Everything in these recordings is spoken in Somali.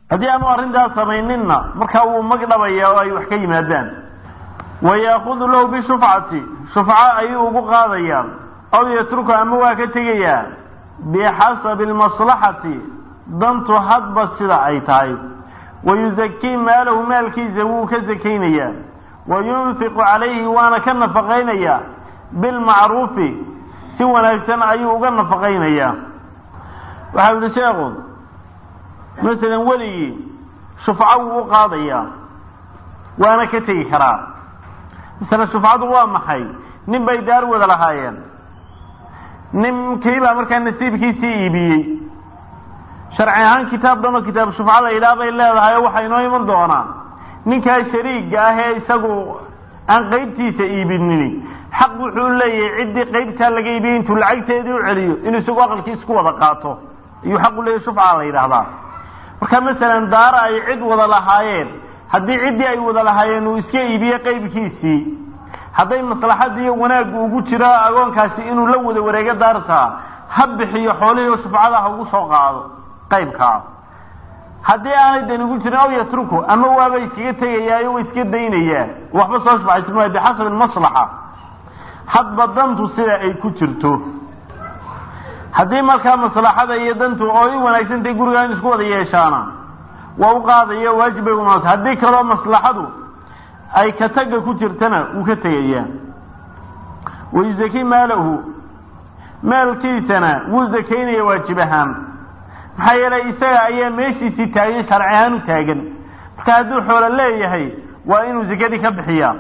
haddii aanu arrintaas samayninna markaa wuu magdhabaya oo ay wax ka yimaadaan wayaakudu lahu bishufcati shufco ayuu ugu qaadayaa aw yatruku ama waa ka tegayaa bixasabi almaslaxati dantu hadba sida ay tahay wayuzakii maalahu maalkiisa wuu ka sakaynayaa wayunfiqu calayhi waana ka nafaqaynayaa bilmacruufi si wanaagsan ayuu uga nafaqaynayaa waxau yihi sheekhu masalan weligii shufco wuu u qaadayaa waana ka tegi karaa masale shufcadu waa maxay nin bay daar wada lahaayeen ninkiibaa markaa nasiibkiisii iibiyey sharci ahaan kitaab dhanoo kitaab shufco la yidhaah bay leedahay oo waxaa inoo iman doonaa ninkaa shariiga ah ee isagu aan qaybtiisa iibinin xaq wuxuu leeyahay ciddii qaybtaa laga iibiyey intuu lacagteedii u celiyo inuu isagu aqalkii isku wada qaato ayuu xaqu leeyahy shufca la yidhaahdaa marka masalan daara ay cid wada lahaayeen haddii ciddii ay wada lahaayeen uu iska iibiye qaybkiisii hadday maslaxadii iyo wanaaggu ugu jira agoonkaasi inuu la wada wareego daartaa ha bixiyo xoolihii shufcada ha ugu soo qaado qaybkaa haddii aanay dan ugu jirin aw yatruku ama waaba iskaga tegayaayo wa iska daynayaa waxba soo shufcaysan maayo bixasabi maslaxa hadba dantu sida ay ku jirto haddii markaa maslaxada iyo dantu oo i wanaagsantahay gurigaa in isku wada yeeshaana waa u qaadaya waajib bay unaas haddii kaloo maslaxadu ay ka tagga ku jirtana wuu ka tegayaa wayusaki maalahu maalkiisana wuu zakaynaya waajib ahaan maxaa yeelay isaga ayaa meeshiisii taagan sharci ahaan u taagan marka hadduu xoolo leeyahay waa inuu zakadii ka bixiyaa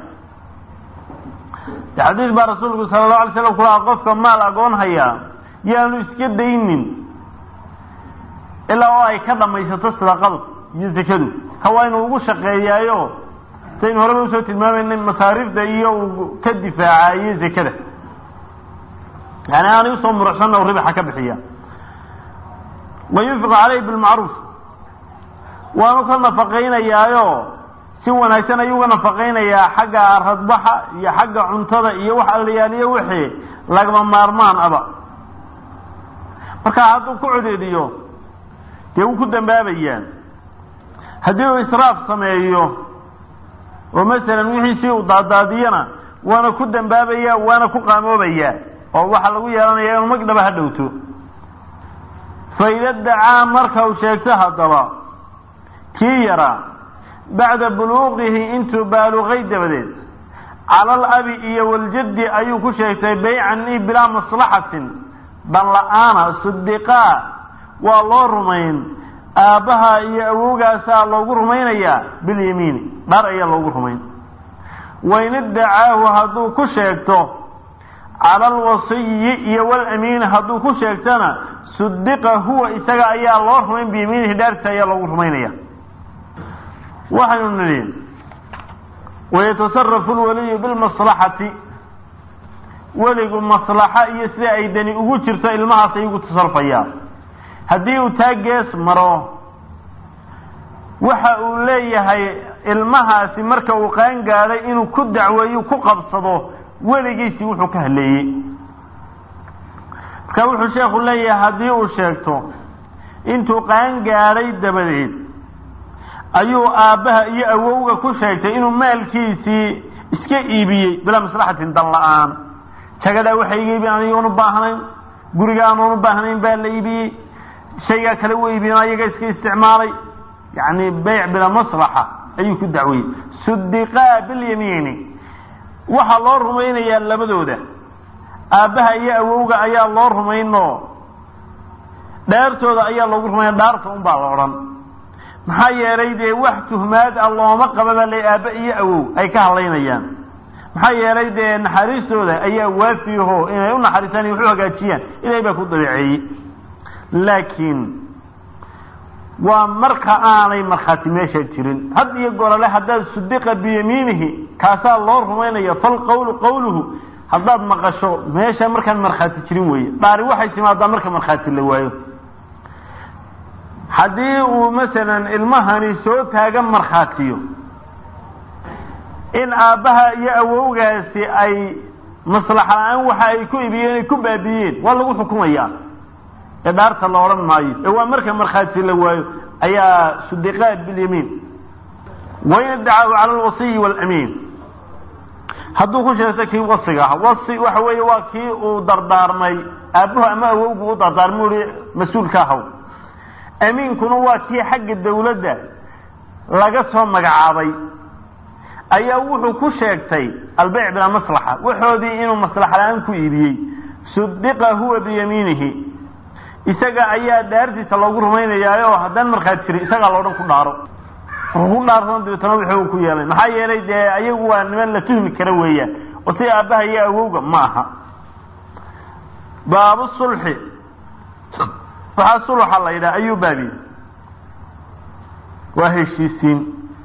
xadiis baa rasuulku sala allahu alay slam kulaha qofka maal agoon hayaa yaanu iska daynin ilaa oo ay ka dhamaysato sadaqadu iyo zakadu ka waa inuu ugu shaqeeyaayo saynu horeba usoo tilmaamayna masaariifta iyo uu ka difaacayo zakada yani aanay usoo muruxsanna u ribaxa ka bixiya wayunfiqu caleyhi bilmacruuf waanu ka nafaqaynayaayo si wanaagsan ayuu uga nafaqaynayaa xagga radbaxa iyo xagga cuntada iyo wax allayaaliyo wixii lagama maarmaan aba marka hadduu ku codediyo dee wuu ku dambaabayaa haddii uu israaf sameeyo oo masalan wixiisii uu daadaadiyana waana ku dambaabaya waana ku qaamoobayaa oo waxaa lagu yeelanaya inuu magdhaba ha dhowto faida dacaa marka uu sheegto haddaba kii yaraa bacda buluuqihi intuu baaluqay dabadeed cala alabi iyo waljaddi ayuu ku sheegtay baycan i bilaa maslaxatin dan la-aana sudiqaa waa loo rumayn aabbaha iyo awowgaasaa loogu rumaynayaa bilyamiini dhar ayaa loogu rumayn wain iddacaahu hadduu ku sheegto cala alwasiyi iyo walamiini hadduu ku sheegtona sudiqa huwa isaga ayaa loo rumayn biyamiinihi dhaartiisa ayaa loogu rumaynaya waxaynu nidhi wayatasarafu lwaliyu bilmaslaxati weligu maslaxa iyo sida ay dani ugu jirto ilmahaas ayugu tasarufaya haddii uu taa gees maro waxa uu leeyahay ilmahaasi marka uu qaan gaadhay inuu ku dacweeyo ku qabsado weligiisii wuxuu ka haleeyey marka wuxuu sheekhu leeyahay haddii uu sheegto intuu qaan gaadhay dabadeed ayuu aabbaha iyo awowga ku sheegtay inuu maalkiisii iska iibiyey bilaa maslaxatin dan la-aan jagadaa waxa iga iibin anigoon u baahnayn guriga anoon u baahnayn baa la iibiyey shaygaa kale u iibiyen ayaga iska isticmaalay yani beyc bilaa maslaxa ayuu ku dacweyey sudiqaa bilyamiini waxaa loo rumaynayaa labadooda aabbaha iyo awowga ayaa loo rumayno dhaartooda ayaa loogu rumaynaya dhaarta un baa la odhan maxaa yeelay dee wax tuhmaad a looma qaba baa la aabba iyo awow ay ka hadlaynayaan maxaa yeelay dee naxariistooda ayaa waafiyaho inay u naxariistaan iyo wax u hagaajiyaan ilahay baa ku dabeeceeyey laakiin waa marka aanay markhaati meesha jirin had iyo gorale haddaad sudiqa biyamiinihi kaasaa loo rumaynaya falqawlu qawluhu haddaad maqasho meesha markaan markhaati jirin weeye dhaari waxay timaadaa marka markhaati la waayo haddii uu masalan ilmahani soo taagan markhaatiyo in aabbaha iyo awowgaasi ay maslaxa la-aan waxa ay ku ibiyeen ay ku baabiyeen waa lagu xukumayaa ee dhaarta la odhan maayo ee waa marka markhaati la waayo ayaa sudiqaa bilyamiin wain iddacahu cala alwasiyi waalamiin hadduu ku sheegto kii wasiga ah wasi waxa weeye waa kii uu dardaarmay aabbuhu ama awowgu u dardaarmay uhi mas-uulka ahaw amiinkuna waa kii xagga dawladda laga soo magacaabay ayaa wuxuu ku sheegtay albeyc bilaa maslaxa waxoodii inuu maslaxa la-aan ku iibiyey sudiqa huwa biyamiinihi isaga ayaa dhaartiisa loogu rumaynayaa oo haddaan markhaad jiri isagaa loodhan ku dhaaro ku dhaarsan dabeetana wuxuu ku yeelay maxaa yeelay dee ayagu waa niman la tuhmi kara weeyaan oo sida aabbaha iyo awowga ma aha baabu sulxi waxaa sulxa la yidhaha ayuu baabiye waa heshiisiin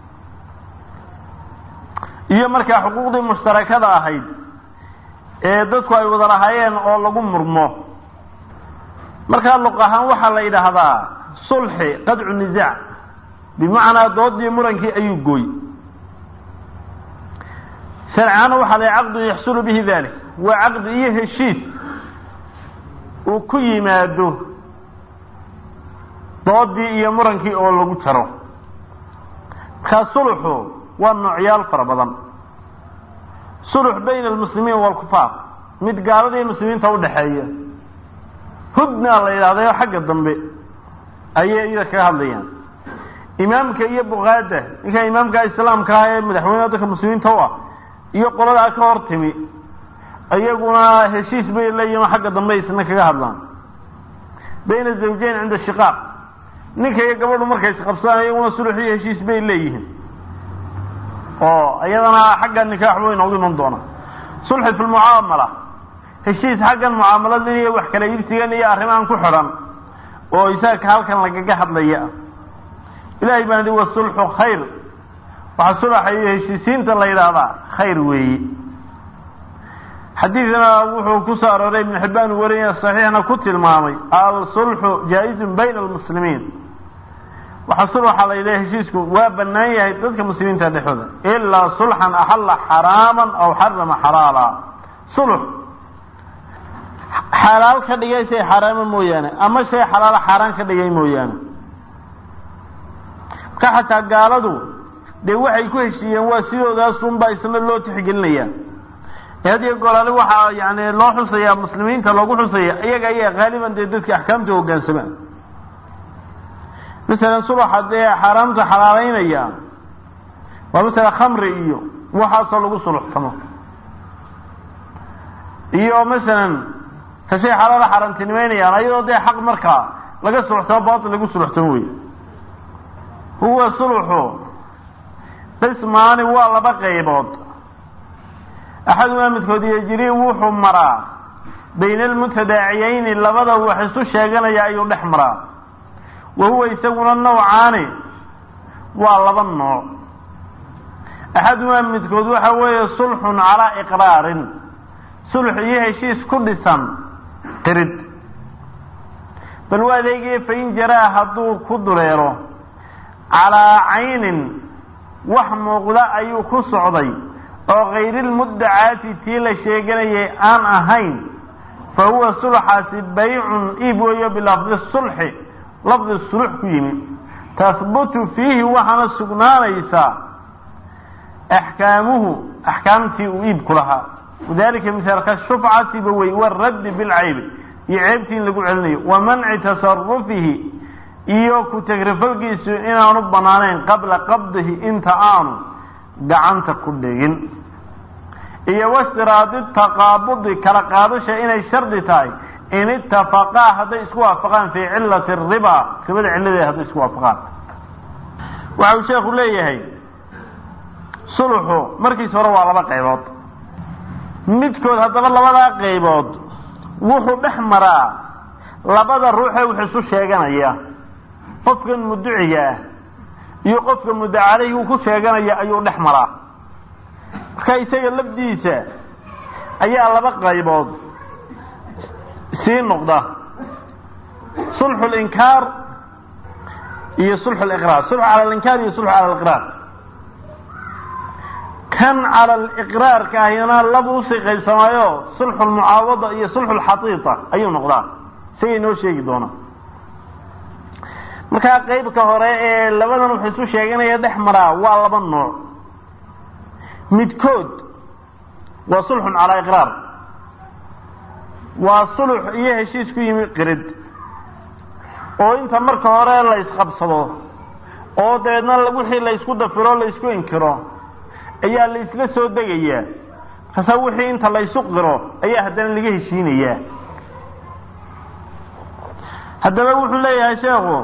iyo markaa xuquuqdii mushtarakada ahayd ee dadku ay wada lahaayeen oo lagu murmo markaa luq ahaan waxaa la yidhaahdaa sulxi qadcu nisaac bimacnaa doodii murankii ayuu gooy sharcaana waxaa la caqdun yaxsulu bihi dalik waa caqdi iyo heshiis uu ku yimaado doodii iyo murankii oo lagu jaro markaa sulxu waa noocyaal fara badan sulx bayna almuslimiin waalkufaar mid gaalada iyo muslimiinta udhaxeeya hudna la yidhahdayo xagga dambe ayay iyada kaga hadlayaan imaamka iyo bukaada ninka imaamka islaamka ah ee madaxweyneha dadka muslimiinta u ah iyo qoladaa ka hor timi iyaguna heshiis bay leeyihin xagga dambe isna kaga hadlaan bayna zawjayn cinda shiqaaq ninka iyo gabadhu markay isqabsadaan iyaguna sulx iyo heshiis bay leeyihiin oo iyadana xagga nikaax way noogu iman doonaa sulxi fi lmucaamala heshiis xaggan mucaamalada iyo wax kala iibsigan iyo arrimahan ku xidhan oo isaga halkan lagaga hadlaya ilahay baan wa sulxu khayr waxaa sulaxa iyo heshiisiinta la yidhaahdaa khayr weeye xadiidna wuxuu ku soo arooray ibnu xibbaan uu wariyay saxiixna ku tilmaamay alsulxu jaa-izun bayna almuslimiin waxaa sulxa la yidhaha heshiisku waa bannaan yahay dadka muslimiinta dhexooda ilaa sulxan axalla xaraaman aw xarama xalaala sulx xalaal ka dhigay shay xaraama mooyaane ama shay xalaala xaaraan ka dhigay mooyaane marka xataa gaaladu dee waxay ku heshiiyeen waa sidoodaasuunbaa isna loo tixgelinayaa hadiyo golaale waxaa yani loo xusayaa muslimiinta loogu xusaya iyaga ayaa haaliban dee dadka axkaamta hogaansamaan masalan sulaxa dee xaaraamta xalaaleynaya waa masala khamri iyo waxaasoo lagu suluxtamo iyo masalan ka shay xalaala xaaraantinimeynayaan ayadoo dee xaq markaa laga suluxtamo baatil lagu suluxtamo wey huwa sulxu qismaani waa laba qaybood axadumaa midkood yejrii wuxuu maraa bayna almutadaaciyeyni labada wax isu sheeganaya ayuu dhex maraa wa huwa isaguna nawcaani waa laba nooc axadumaa midkood waxa weeye sulxun calaa iqraarin sulx iyo heshiis ku dhisan qirid bal waa adeegaya fain jaraa hadduu ku duleelo calaa caynin wax muuqda ayuu ku socday oo kayrilmuddacaati tii la sheeganayay aan ahayn fa huwa sulxaasi baycun iib weeyo bilafdi sulxi lafdi sulux ku yimid tahbutu fiihi waxaana sugnaanaysaa axkaamuhu axkaamtii uu iibku lahaa wadalika mithaalka shufcatiba wey waraddi bilcaybi iyo ceebtii in lagu celinayo wa manci tasarufihi iyo ku tagrifalkiisu inaanu banaanayn qabla qabdihi inta aanu gacanta ku dhigin iyo wastiraadi taqaabudi kala qaadasha inay shardi tahay in itafaqaa hadday isku waafaqaan fii cilati riba ribada cilladeeda hadday isku waafaqaan waxa uu sheekhu leeyahay sulxu markiis hore waa laba qaybood midkood haddaba labadaa qaybood wuxuu dhex maraa labada ruuxee wax isu sheeganaya qofkan muduciga ah iyo qofka muddo caleyhi uu ku sheeganaya ayuu dhex maraa marka isaga lafdiisa ayaa laba qaybood sii noqda sulxu linkaar iyo sulxu liqraar sulxu cala alinkaar iyo sulxu cala aliqraar kan cala aliqraarka ahina laba usii qaybsamaayo sulxu lmucaawada iyo sulxu lxatiita ayuu noqdaa isagay noo sheegi doonaa markaa qeybka hore ee labadan wax isu sheeganaya dhex maraa waa laba nooc midkood waa sulxun calaa iqraar waa sulux iyo heshiis ku yimi qirid oo inta marka hore la isqabsado oo dabeedna wixii la ysku dafiro la ysku inkiro ayaa la isla soo degayaa markaasa wixii inta la ysu qiro ayaa haddana laga heshiinayaa haddaba wuxuu leeyahay sheekhu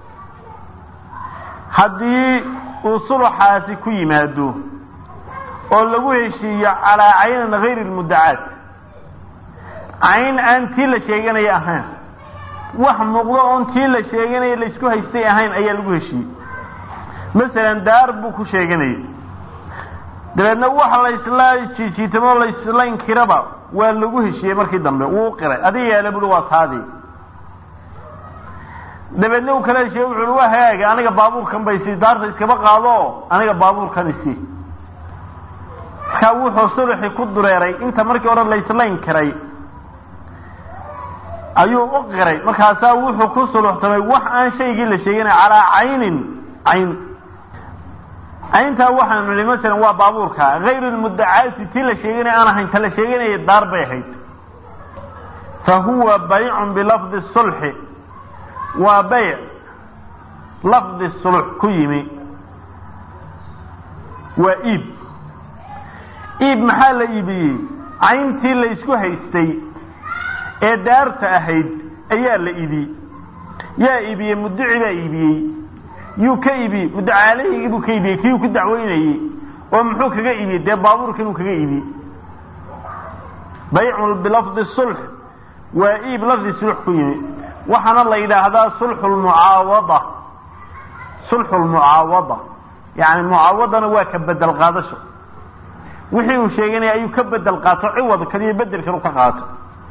haddii uu suluxaasi ku yimaado oo lagu heshiiyo calaa caynin hayri lmuddacaat cayn aan tii la sheeganaya ahayn wax muuqdo oon tii la sheeganaya la isku haystay ahayn ayaa lagu heshiiyey masalan daar buu ku sheeganayay dabeedna waxa la isla jiijiitamo la isla inkiraba waa lagu heshiiyey markii dambe wuu qiray adiga yaala buui waa taadii dabeedna uu kala heshiiye wuxu uhi waa hagaaga aniga baabuurkan bay isi daarta iskaba qaado aniga baabuurkan isi markaa wuxuu suluxi ku dureeray inta markii hore la isla inkiray ayuu u qiray markaasaa wuxuu ku suluxtamay wax aan shaygii la sheeganay calaa caynin cayn cayntaa waxaanu nihi masalan waa baabuurka hayru lmuddacaati tii la sheeganaya aan ahayn ta la sheeganaya daar bay ahayd fa huwa baycun bilafdi sulxi waa bayc lafdi sulux ku yimi waa iib iib maxaa la iibiyey cayntii la isku haystay ee daarta ahayd ayaa la iibiyey yaa iibiyey muddici baa iibiyey yuu ka iibiyey muddacaalehigii buu ka iibiyey kiyuu ku dacweynayey oo muxuu kaga iibiyey dee baabuurkan uu kaga iibiyey baycun bilafdi sulx waa iib lafdi sulux ku yimi waxaana la yidhaahdaa sulxu lmucaawada sulxu lmucaawada yani mucaawadana waa ka bedel qaadasho wixii uu sheeganaya ayuu ka bedel qaato ciwadkan iyo bedelkan u ka qaato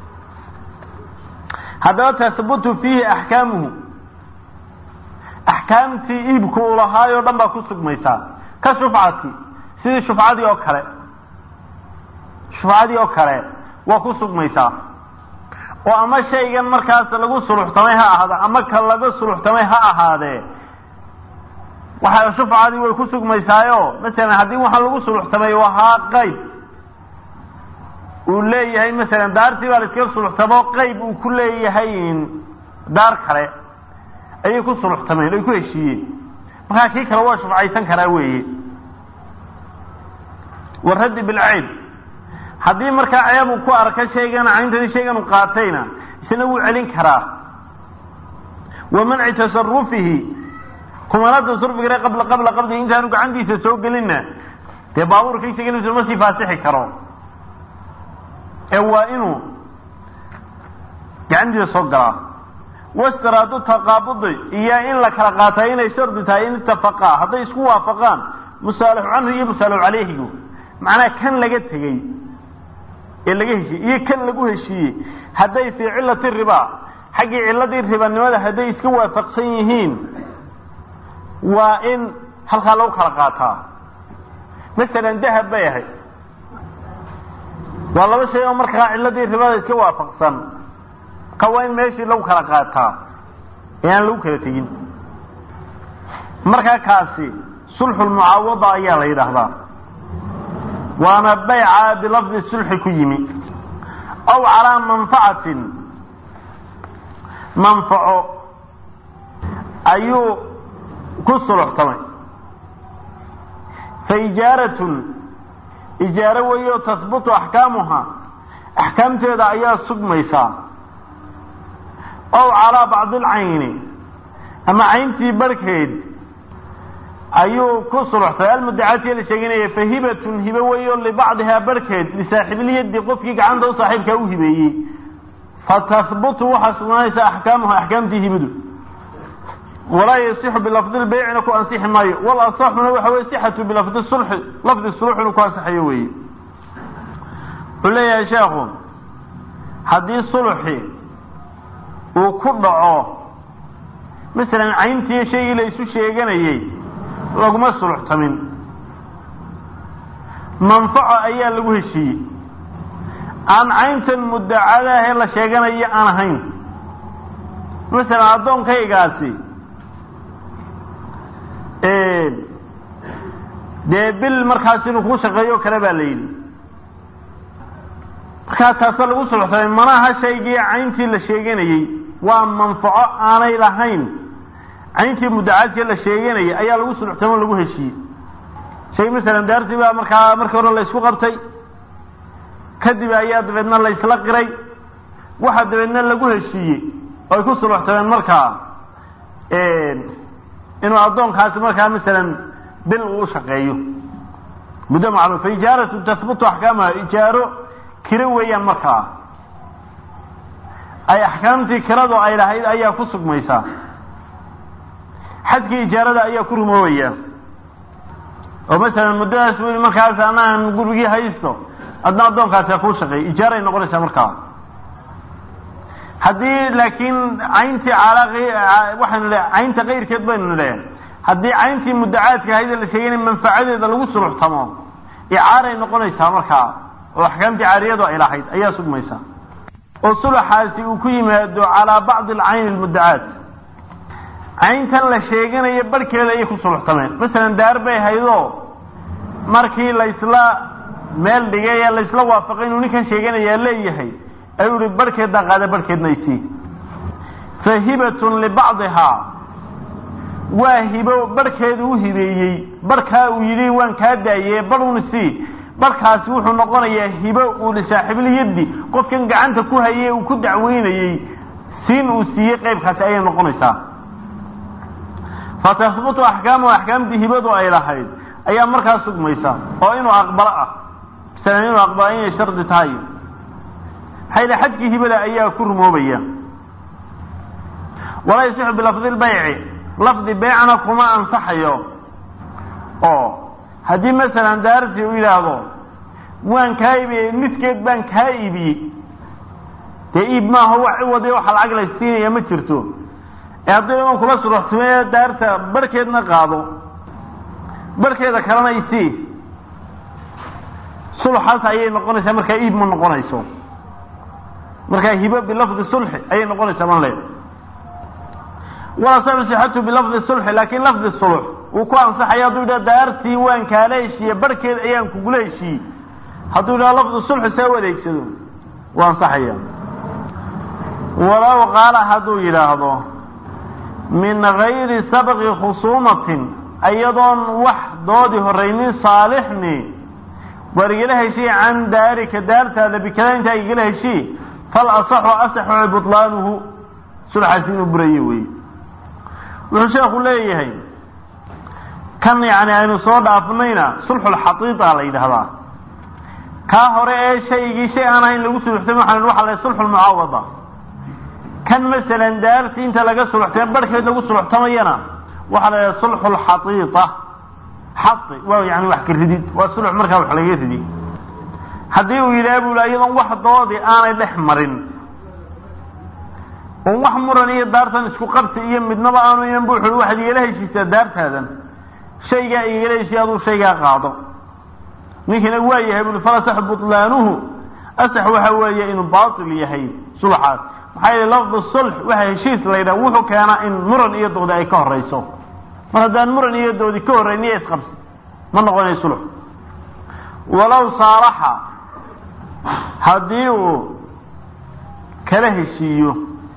haddaba tahbutu fiihi axkaamuhu axkaamtii iibku uu lahaay oo dhan baa ku sugmaysaa ka shufcati sidii shufcadii oo kale shufcadii oo kale waa ku sugmaysaa oo ama shaygan markaas lagu suluxtamay ha ahaado ama ka laga suluxtamay ha ahaadee waxa shufcadii way ku sugmaysaayo masalan haddii waxaa lagu suluxtamay ahaa qayb uu leeyahay masalan daartii baa la iskaga suluxtamo qayb uu ku leeyahay daar kale ayay ku suluxtameen ay ku heshiiyeen markaa kii kale waa shufcaysan karaa weeye waraddi bilceyb haddii markaa ceeb uu ku arka shaygan cayntani shaygan u qaatayna isna wuu celin karaa wa manci tasarufihi kumana tasarufigare qabla qabla qabdi intaanu gacantiisa soo gelinna dee baabuurka isaga ma sii faasixi karo ee waa inuu gacantiisa soo galaa wastaraadu taqaabudi iyo in la kala qaata inay shardi tahay in itafaqaa hadday isku waafaqaan musaalixu canhu iyo musaalixu caleyhigu macnaha kan laga tegey ee laga heshiiyey iyo kan lagu heshiiyey hadday fii cilati riba xaggii ciladii ribanimada hadday iska waafaqsan yihiin waa in halkaa lagu kala qaataa masalan dahab bay ahayd waa laba shay oo markaa ciladii ribada iska waafaqsan ka waa in meeshii lagu kala qaataa ee aan lagu kala tegin markaa kaasi sulxu lmucaawada ayaa la yidhaahdaa waana bayca bilafdi sulxi ku yimi aw calaa manfacatin manfaco ayuu ku suluxtamay fa ijaaratun ijaaro weeyo tahbutu axkaamuha axkaamteeda ayaa sugmaysaa ow calaa bacdi alcayni ama cayntii barhkeed ayuu ku suluxtay almudacaatiya la sheeganaya fa hibatun hibe weeyo libacdihaa barhkeed lisaaxibilyadi qofkii gacanta u saaxiibkaa u hibeeyey fatahbutu waxaa sugnaanaysa axkaamuha axkaamtii hibadu walaa yasixu bilafdi lbeycina ku ansixi maayo wal asaxuna waxa weye sixatu bilafdi sulxi lafdi sulux inuu ku ansaxayo weeye wuxuu leeyahay sheekhu haddii sulxi uu ku dhaco masalan cayntii shaygii la isu sheeganayey laguma suluxtamin manfaco ayaa lagu heshiiyey aan cayntan muddacadaahee la sheeganayo aan ahayn masalan addoonkaygaasi dee bil markaas inuu kuu shaqeeyo kale baa la yidhi markaa taasa lagu sulxsamay manaha shaygii cayntii la sheeganayey waa manfaco aanay lahayn cayntii mudacaadkii la sheeganayay ayaa lagu sulxtamo lagu heshiiyey shay masalan daartii baa markaa markii hore la isku qabtay kadib ayaa dabeedna la isla qiray waxa dabeedna lagu heshiiyey oo ay ku suluxtameen markaa inuu addoonkaasi markaa masalan bil uu shaqeeyo muddo macluum fa ijaaratu tahbutu axkaamaha ijaaro kiro weeyaan markaa ay axkaamtii kiradu ay lahayd ayaa ku sugmaysaa xadkii ijaarada ayaa ku rumoobaya oo masalan muddadaas wi markaas anaan gurigii haysto adna addoonkaasi kuu shaqeey ijaaray noqonaysaa markaa haddii laakiin cayntii calaaqi waxaynu le caynta kayrkeed baynu le haddii cayntii mudacaadka ahayd la sheegay in manfacadeeda lagu suluxtamo icaaray noqonaysaa markaa oo axkaamtii caariyadu ay lahayd ayaa sugmaysa oo sulaxaasi uu ku yimaado calaa bacdi alcayni almudacaat cayntan la sheeganayo barhkeeda ayay ku suluxtameen masalan daar bay haydoo markii laysla meel dhigay ee laysla waafaqay inuu ninkan sheeganayaa leeyahay ayuu ihi barhkeeddaa qaada barhkeedna isii fa hibatun libacdihaa waa hibo barhkeedu u hibeeyey barhkaa uu yidhi waan kaa daayee barhun isii barhkaasi wuxuu noqonayaa hibo uu lisaaxiibilyaddi qofkan gacanta ku hayey uu ku dacweynayey siin uu siiyey qaybkaasi ayay noqonaysaa fa tahbutu axkaamu axkaamtii hibadu ay lahayd ayaa markaa sugmaysa oo inuu aqbalo ah masalan inuu aqbalo inay shardi tahay maxaa yidhi xadkii hibada ayaa ku rumoobaya walaa yasixu bilafdi lbayci lafdi beycna kuma ansaxayo oo haddii masalan daartii u yidhaahdo waan kaa iibiyey niskeed baan kaa iibiyey dee iib maaha wax ciwadi waxa lacag la siinaya ma jirto ee haddii iman kula suruxtimee daarta barhkeedna qaado barhkeeda kalena isii sulxaas ayay noqonaysaa markaa iib ma noqonayso markaa hibo bilafdi sulxi ayay noqonaysaa man leed walasaxu sixatu bilafdi sulxi laakin lafdi sulx wuu ku ansaxaya hadduu yidhaha daartii waan kaala heshiiye barhkeed ayaan kugula heshiiyey hadduu yidhaha lafdi sulxi saa u adeegsado wuu ansaxaya walow qaala hadduu yidhaahdo min gayri sabqi khusuumatin iyadoon wax doodi horaynin saalixni waar igala heshii can daarika daartaada bikada intaa igala heshii fal asaxu asaxu butlaanuhu sulxaasi inuu buraye wey wuxuu sheekhu leeyahay kan yani aynu soo dhaafnayna sulxulxaqiiqa la yidhahdaa kaa hore ee shaygii shay aan ahayn lagu suluxtay waxaan waxa la sulxulmucaawada kan masalan daartii inta laga suluxtay barhkeed lagu suluxtamayana waxaa la yidhaha sulxulxaqiiqa xai waa yani wax ka ridid waa sulx markaa wax laga ridi haddii uu yidhaha buu la iyadoon wax doodi aanay dhex marin oon wax muran iyo daartan isku qabsi iyo midnaba aanu iman bu wuxu waxaad igala heshiisaa daartaadan shaygaa igala heshiy aduu shaygaa qaado ninkina waa yahay bui falasax butlaanuhu asax waxa weeye inuu baatil yahay sulxaas maxaa yeele lafdu sulx waxa heshiis la yidhaha wuxuu keenaa in muran iyo doodi ay ka horayso mar haddaan muran iyo doodi ka horrayn iyo isqabsi ma noqonayo sulx walow saalaxa haddii uu kala heshiiyo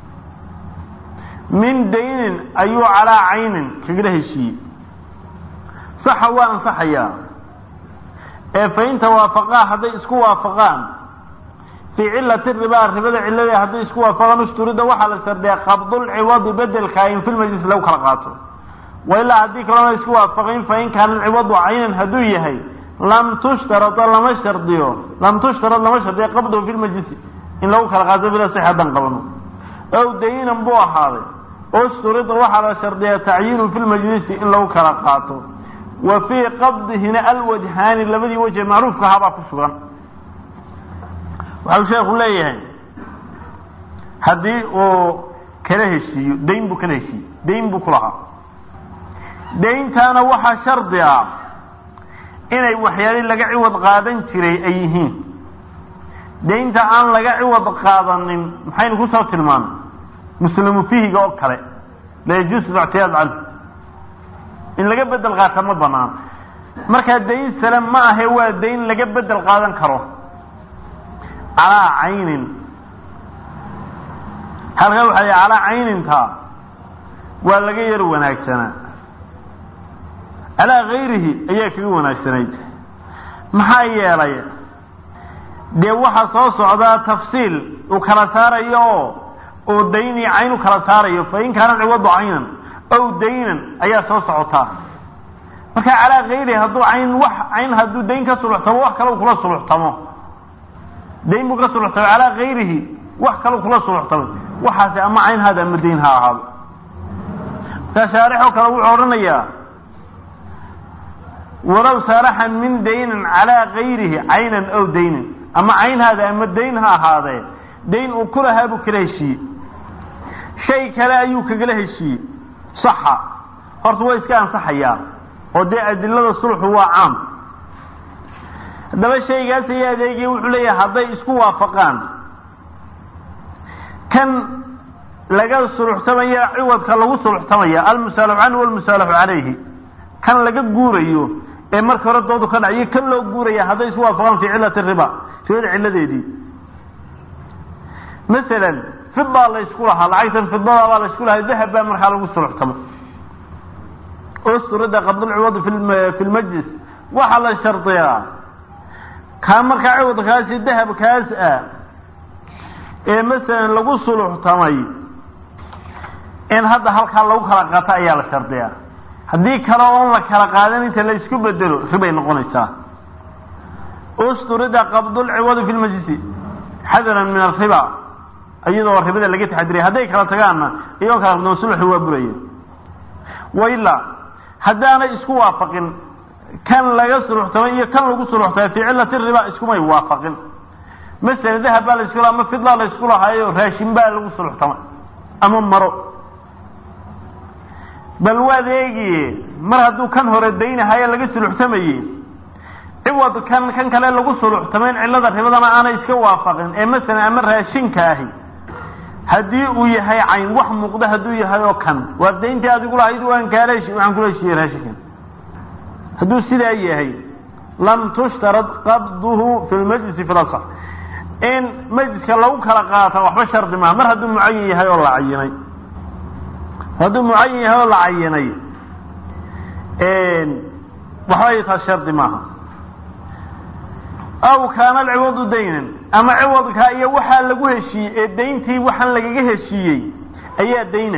min daynin ayuu calaa caynin kagala heshiiyey saxa waa ansaxayaa ee fain tawaafaqaa hadday isku waafaqaan fii cilati ribaa ribada ciladeeda hadday isku waafaqaan ushturida waxaa la sardeeya qabdulciwadi bedelka in fil majlis lagu kala qaato wa ilaa haddii kalona isku waafaqayn fain kaana alciwadu caynan hadduu yahay lam tushtarada lama shardiyo lam tushtarad lama shardiyo qabduhu fi lmajlisi in lagu kala qaato bila six haddaan qabano ow dayinan buu ahaaday usturida waxaa la shardiyaa tacyiinu fi lmajlisi in lagu kala qaato wa fii qabdihina alwajhaani labadii wajhe macruufka ahaabaa ku sugan waxau sheekhu leeyahay haddii uu kala heshiiyo dayn buu kala heshiiyey dayn buu ku lahaa dayntaana waxaa shardi ah inay waxyaali laga ciwad qaadan jiray ay yihiin daynta aan laga ciwad qaadanin maxaynu kusoo tilmaanay muslimu fihiga oo kale la yajuusu lictiyaad canhu in laga bedel qaata ma banaan markaa dayn sale ma ahe waa dayn laga bedel qaadan karo calaa caynin halkaa waxaa yidhi calaa cayninta waa laga yar wanaagsanaa calaa gayrihi ayaa kaga wanaagsanayd maxaa yeelay dee waxaa soo socdaa tafsiil uu kala saarayo oo oo dayn iyo cayn u kala saarayo fa in kaana ciwadu caynan ow daynan ayaa soo socotaa marka calaa gayrihi hadduu cayn wax cayn hadduu dayn ka suluxtamo wax kale kula suluxtamo dayn buu ka suluxtamay calaa gayrihi wax kale kula suluxtamay waxaasi ama cayn haada ama dayn ha ahaado markaa shaarixoo kale wuxuu odhanayaa walow saaraxan min daynin calaa gayrihi caynan ow daynin ama cayn haada ama dayn ha ahaadee dayn uu ku lahaa buu kala heshiiyey shay kale ayuu kagala heshiiyey saxa horta waa iska ansaxayaa oo dee adilada sulxu waa caam haddaba shaygaas ayaa adeegaya wuxuu leeyahay hadday isku waafaqaan kan laga suluxtamaya ciwadka lagu suluxtamaya almusaalaxu canhu walmusaalaxu calayhi kan laga guurayo ee marka hore doodu ka dhaciyo kan loo guuraya hadday isku waafaqaan fii cilati riba ribada cilladeedii masalan fidaa la ysku lahaa lacagtan fidada baa la ysku lahaa dahab baa markaa lagu suluxtamo usturida qabdulciwadi fi lmajlis waxaa la shardiyaa kaa markaa ciwadkaasi dahabkaas ah ee masalan lagu suluxtamay in hadda halkaa lagu kala qaato ayaa la shardiyaa haddii kale oon la kala qaadan inta la isku bedelo ribay noqonaysaa usturida qabdulciwadi fi lmajlisi xadaran min alriba iyadoo ribada laga taxadiray hadday kala tagaanna iyagoo kala qadamo sulxu waa buraya wailaa haddaanay isku waafaqin kan laga suluxtamay iyo kan lagu suluxtamay fii cilati riba iskumay waafaqin masalan dahab baa la isku laha ama fidlaa la isku lahaayo raashin baa lagu suluxtamay ama maro bal waad eegiye mar hadduu kan hore daynahayo laga suluxtamayey ciwad kan kan kale lagu suluxtamayn cillada ribadana aanay iska waafaqin ee masalan ama raashinka ahi haddii uu yahay cayn wax muuqda hadduu yahay oo kan waa dayntii adigu lahayd waan kaala waxaan kula heshiiyey raashinkan hadduu sidaa yahay lam tushtarad qabduhu fi lmajlisi fi lasax in majliska lagu kala qaata waxba shardi maaha mar hadduu mucayin yahay oo la cayinay hadduu mucayin yahay oo la cayinay waxba taas shardi maaha aw kaana alciwadu daynan ama ciwadka iyo waxaa lagu heshiiyey ee dayntii waxaan lagaga heshiiyey ayaa dayna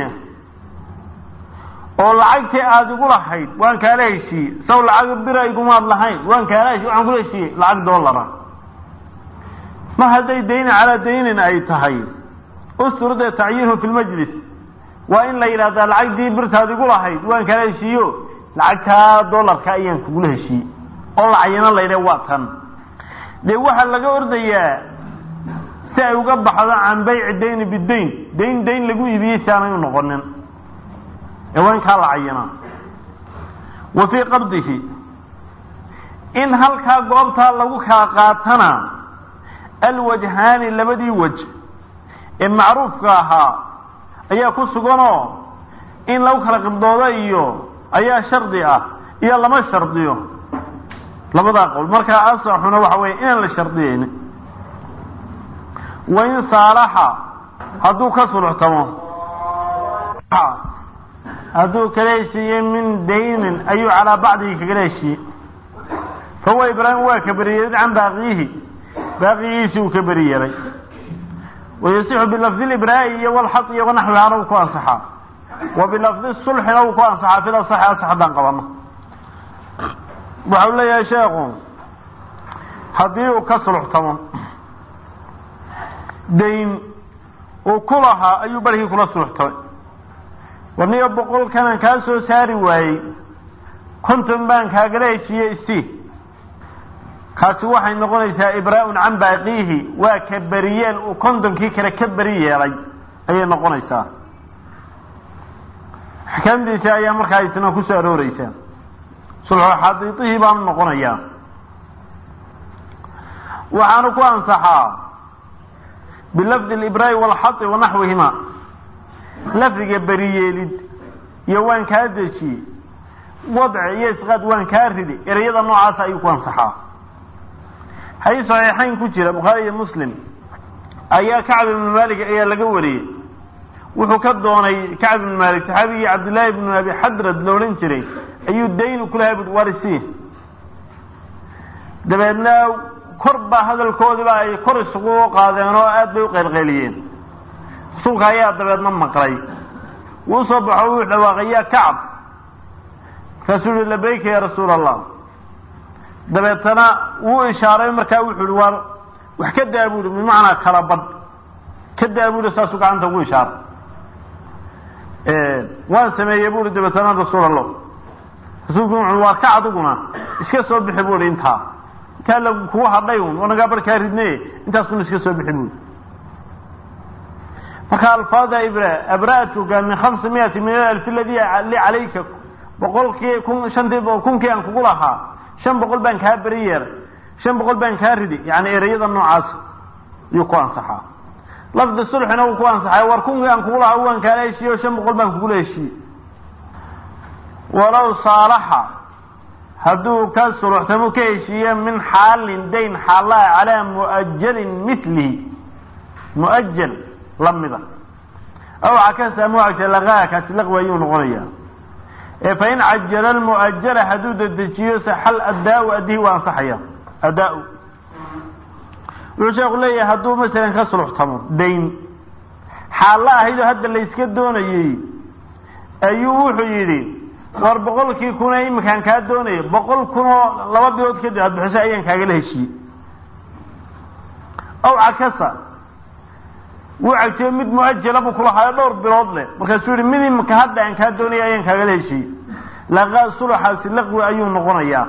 oo lacagtii aada igu lahayd waan kaala heshiiyey saw lacag bira igumaad lahayn waan kaala heshiy waxaan kula heshiiyey lacag doolara mar hadday dayna calaa daynin ay tahay usturda tacyiinhu fi lmajlis waa in la yidhahdaa lacagtii birtaad igu lahayd waan kaala heshiiyo lacagtaa doolarka ayaan kugula heshiiyey oo la cayino la yidhah waa tan dee waxaa laga ordayaa si ay uga baxdo can bayci dayni bidayn dayn dayn lagu iibiyey si aanay u noqonin ee waa in kaa la cayinaa wa fii qabdihi in halkaa goobtaa lagu kala qaatana alwajhaani labadii waj ee macruufka ahaa ayaa ku suganoo in lagu kala qibdoodo iyo ayaa shardi ah iyo lama shardiyo labadaa qowl markaa asaxuna waxa weeye inaan la shardiyeyn wain saalaxa hadduu ka suluxtamo hadduu kala heshiiyey min daynin ayuu calaa bacdihi kagala heshiiyey fahuwa ibraahim waa ka beriyeelid can baaqiyihi baaqigiisii uu ka beri yeelay wayasixu bilafdi libraa'i iyo walxad iyo wanaxwihaana uu ku ansaxaa wa bilafdi sulxina uu ku ansaxaa fil asaxi asax haddaan qabano waxau leeyahay sheekhu haddii uu ka suluxtamo dayn uu ku lahaa ayuu barhkii kula suluxtamay warniyo boqolkanaan kaa soo saari waayey konton baan kaagala heshiiyey isi kaasi waxay noqonaysaa ibraa-un can baaqiihi waa ka beriyeel uu kontonkii kale ka beri yeelay ayay noqonaysaa axkaamtiisa ayaa markaa isna ku soo arooreysaa sulxu xadiidihii baanu noqonayaa waxaanu ku ansaxaa bilafdi libraa'i walxadi wa naxwihima lafdiga beriyeelid iyo waan kaa dejiyey wadci iyo isqaad waan kaa ridi ereyada noocaasa ayuu ku ansaxaa xadiis saxiixayn ku jira bukhaari iyo muslim ayaa kacb ibnu malik ayaa laga wariyey wuxuu ka doonay kacb ibnu malik saxaabigii cabdillaahi ibnu abi xadrad la odhan jiray ayuu daynu kulahay bui warisi dabeedna kor baa hadalkoodiiba ay kor isugu qaadeen oo aad bay u qaylqayliyeen rasuulka ayaa dabeedna maqlay wuu soo baxo wuu dhawaaqay yaa kacab markaasuu yihi labayka ya rasuula allah dabeetana wuu ishaaray markaa wuxuu yihi waa wax ka daa bu ihi bimacnaa kala badh ka daa bu ihi saasuu gacanta ugu ishaaray waan sameeyey bu ihi dabeetana rasuul allah rasuulku wuxuu waa ka adiguna iska soo bixi bu ihi intaa intaa la kugu hadhay un wanagaa barkaa ridne intaasuna iska soo bixi buui marka alfaada ibra abra'tuka min khamsa miyati min alalf aladi li calayka boqolkii kun shantii kunkii aan kugu lahaa shan boqol baan kaa beri yeeray shan boqol baan kaa ridi yani ereyada noocaas ayuu ku ansaxaa lafdi sulxina wuu ku ansaxay war kunkii aan kugu lahaa waan kaala heshiiye o shan boqol baan kugula heshiiyey walow saalaxa hadduu ka suluxtamo ka heshiiye min xaalin dayn xaallaa calaa mu'ajalin milihi mu'ajal lamida aw cakasa mucagsa laqaa kaasi laqwi ayuu noqonayaa ee fa in cajala almu'ajala hadduu dedejiyo saxal addaa-u addihi waa ansaxaya addaa-u wuxuu sheeku leeyahay hadduu masalan ka suluxtamo dayn xaalla ahaydoo hadda layska doonayey ayuu wuxuu yidhi war boqolkii kunee iminkaan kaa doonaya boqol kunoo laba bilood kadib aad bixiso ayaan kaagala heshiiyey aw cakasa wuu cagsiyo mid muajala buu kulahaayo dhowr bilood leh markaasuu yihi mid iminka hadda aan kaa doonaya ayaan kaagala heshiiyey laqaa suluxaasi laqwi ayuu noqonayaa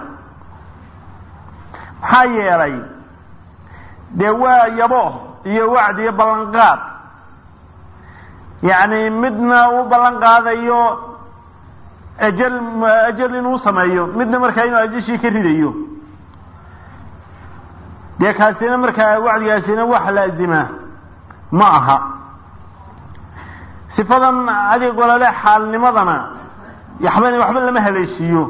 maxaa yeelay dee waa yabo iyo wacdi iyo ballanqaad yacni midna uu ballan qaadayo ajal ajal inuu sameeyo midna markaa inuu ajashii ka ridayo dee kaasina markaa wacdigaasina wax laazima ma aha sifadan adig olole xaalnimadana waxba waxba lama haleeshiiyo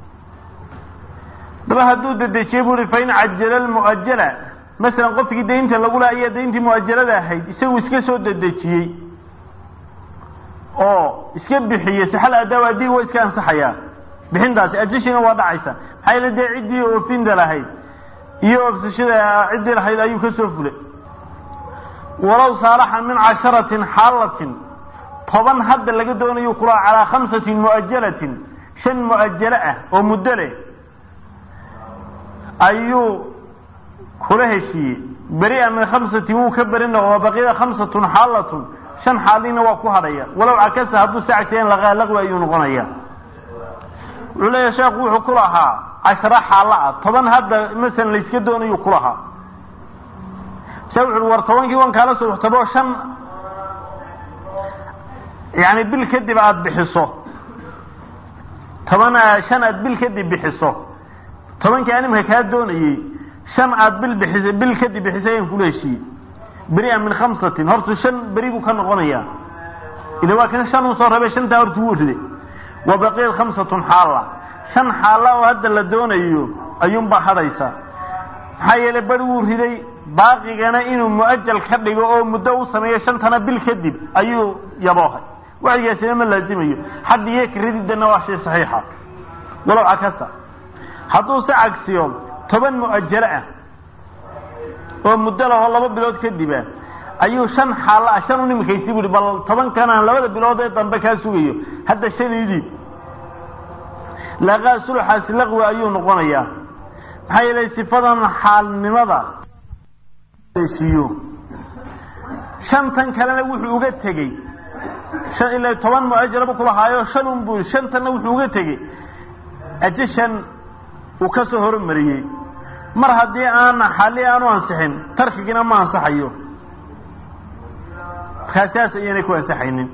daba hadduu dedejiye bu i fa in cajala lmu'ajala masalan qofkii daynta lagula ayaa dayntii mu'ajalada ahayd isagu iska soo dedejiyey oo iska bixiyey saxal adaaw adiga waa iska ansaxayaa bixintaasi ajashiina waa dhacaysa maxaa yeele dee ciddii oofinda lahayd iyo oofsashada ciddii lahayd ayuu ka soo fulay walow saalaxa min casharatin xaalatin toban hadda laga doonayo kula calaa khamsatin mu'ajalatin shan mu'ajalo ah oo muddo leh ayuu kula heshiiyey beri-a min khamsatin wuu ka beri noqo baqiyada khamsatun xaalatun shan xaalina waa ku hadhaya walow cakasa hadduu sacagteen laqaa laqwi ayuu noqonaya wuxuu leeyahay sheekhu wuxuu ku lahaa cashara xaalo ah toban hadda masalan layska doonayu ku lahaa se wuxu war tobankii wan kaala suluxtabo shan yani bil kadib aada bixiso toban shan aad bil kadib bixiso tobankii animka kaa doonayey shan aad bil bixisa bil kadib bixisay ayaan kula heshiiyey beri-a min khamsatin horta shan beri buu ka noqonayaa ila waa kan shan uu soo rabay shantaa horta wuu riday wa baqiyat khamsatun xaalla shan xaalla oo hadda la doonayo ayuunbaa hadhaysa maxaa yeelay beri wuu riday baaqigana inuu mu'ajal ka dhigo oo muddo u sameeyo shantana bil kadib ayuu yaboohay wacdigaasina ma laazimayo xaddi iyo karididana waa shay saxiixa walow cakasa hadduu se cagsiyo toban mu'ajalo ah oo muddo lahoo laba bilood kadiba ayuu shan xaalla ah shan u nimikaysi buuhi bal tobankana labada bilood ee dambe kaa sugayo hadda shan idhiib laqaa suluxaasi laqwi ayuu noqonayaa maxaa yeelay sifadan xaalnimada heshiiyo shantan kalena wuxuu uga tegey shan ilaa toban mu'ajaraba kulahaayo shan un buu shantanna wuxuu uga tegey ajashan uu ka soo hormariyey mar haddii aana xalli aanu ansixin tarkigina ma ansaxayo markaa saas ayaynay ku ansaxaynin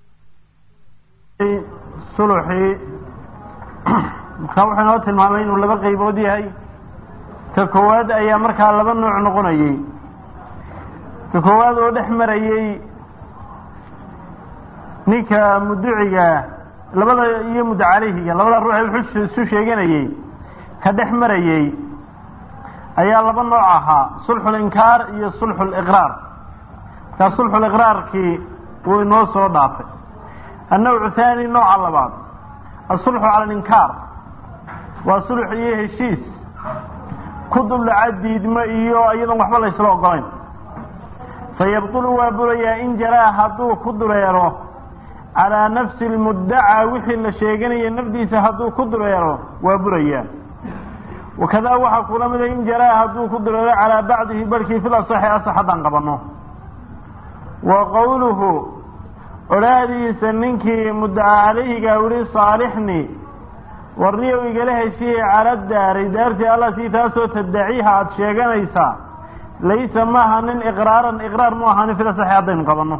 suluxii markaa wuxuu inoo tilmaamay inuu laba qaybood yahay ka koowaad ayaa markaa laba nooc noqonayey ka koowaad oo dhex marayey ninka muduciga labada iyo muddo caleyhiga labada ruux ee wuxuu isu sheeganayey ka dhex marayey ayaa laba nooc ahaa sulxulinkaar iyo sulxuliqraar markaa sulxuliqraarkii wuu inoo soo dhaafay annawcu haani nooca labaad asulxu cala alinkaar waa sulx iyo heshiis ku duldhaca diidmo iyo iyadoon waxba laysla ogolayn fayabtulu waa burayaa in jaraa hadduu ku dureero calaa nafsi lmuddacaa wixii la sheeganaya nafdiisa hadduu ku dureero waa burayaa wakadaa waxaa kula mida in jaraa hadduu ku dureero calaa bacdihi barhkii fil asaxi asax haddaan qabanno wa qowluhu odhaahdiisa ninkii muddaca calayhiga wili saalixni warniyow igala heshiye cala daari daartii allatii taasoo taddaciiha aada sheeganaysaa laysa maaha nin iqraaran iqraar mu ahaanin fil asaxi haddaynu qabanno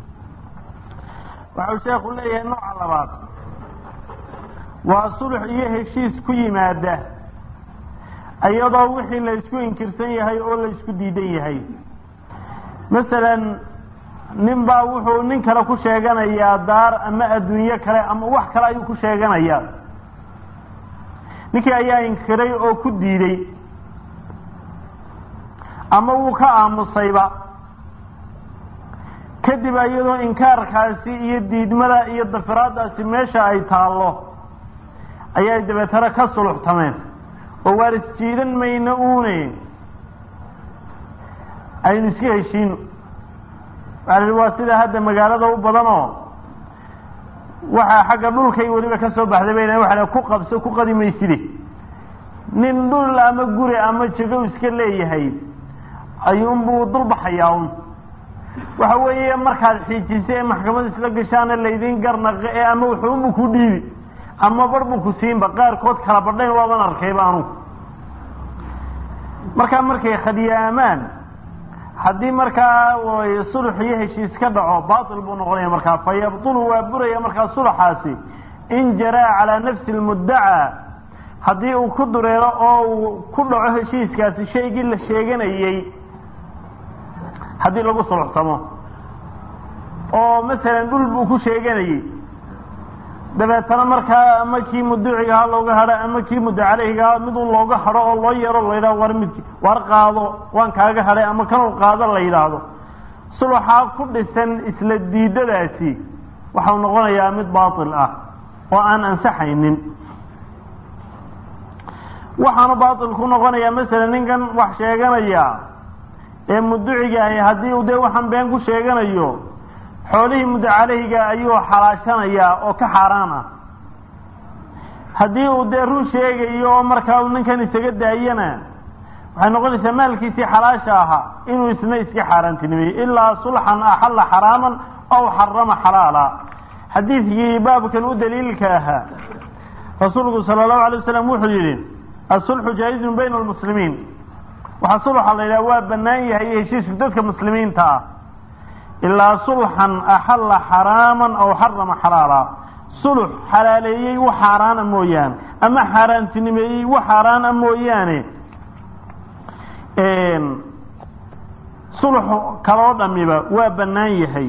waxau sheekhu leeyahay nooca labaad waa sulux iyo heshiis ku yimaada iyadoo wixii la ysku inkirsan yahay oo la ysku diidan yahay masalan nin baa wuxuu nin kale ku sheeganayaa daar ama adduunyo kale ama wax kale ayuu ku sheeganayaa ninkii ayaa inkiray oo ku diiday ama wuu ka aamusayba kadib iyadoo inkaarkaasi iyo diidmada iyo dafiraadaasi meesha ay taallo ayay dabeetana ka suluxtameen oo waar isjiidan mayno uune aynu iska heshiino waxaa la waa sida hadda magaalada u badanoo waxaa xagga dhulkay weliba ka soo baxday bayna waxa ku qabso ku qadi mayside nin dhul ama guri ama jagow iska leeyahay ayuunbuu dulbaxayaa un waxa weeye markaad xiijisa ee maxkamad isla gashaana laydin garnaqe ee ama wuxuunbu ku dhiibi ama bar buu ku siinba qaarkood kala badhayn waaban arkayba anugu markaa markay khadiyaamaan haddii markaa sulx iyo heshiis ka dhaco batil buu noqonaya markaa fa yabtulu waa buraya markaa sulxaasi in jaraa calaa nafsi lmuddacaa haddii uu ku dureero oo uu ku dhaco heshiiskaasi shaygii la sheeganayey haddii lagu suluxtamo oo masalan dhul buu ku sheeganayey dabeetana markaa ama kii muducigaha looga hadho ama kii muddo caleyhigaha midun looga hadho oo loo yeero la yidhahdo war midki war qaado waan kaaga hadhay ama kanuu qaado la yidhaahdo suluxaa ku dhisan isla diidadaasi waxau noqonayaa mid baatil ah oo aan ansaxaynin waxaanu baatil ku noqonayaa masalan ninkan wax sheeganaya ee muducigaahi haddii uu dee waxaan been ku sheeganayo xoolihii muddo caleyhiga ayuu xalaashanayaa oo ka xaaraan ah haddii uu dee run sheegayo oo markaa uu ninkan isaga daayana waxay noqonaysaa maalkiisii xalaasha ahaa inuu isna iska xaaraantinimeeyo ilaa sulxan axalla xaraaman aw xarama xalaala xadiidkii baabkan u daliilka ahaa rasuulku sala allahu alay wasalam wuxuu yidhi asulxu jaa-izun bayna almuslimiin waxaa sulxa la yidhaha waa bannaan yahay iyo heshiisku dadka muslimiinta ah ilaa sulxan axalla xaraaman aw xarama xalaala sulux xalaaleeyey wax xaaraana mooyaane ama xaaraantinimeeyey wax xaaraana mooyaane sulux kaloo dhamiba waa bannaan yahay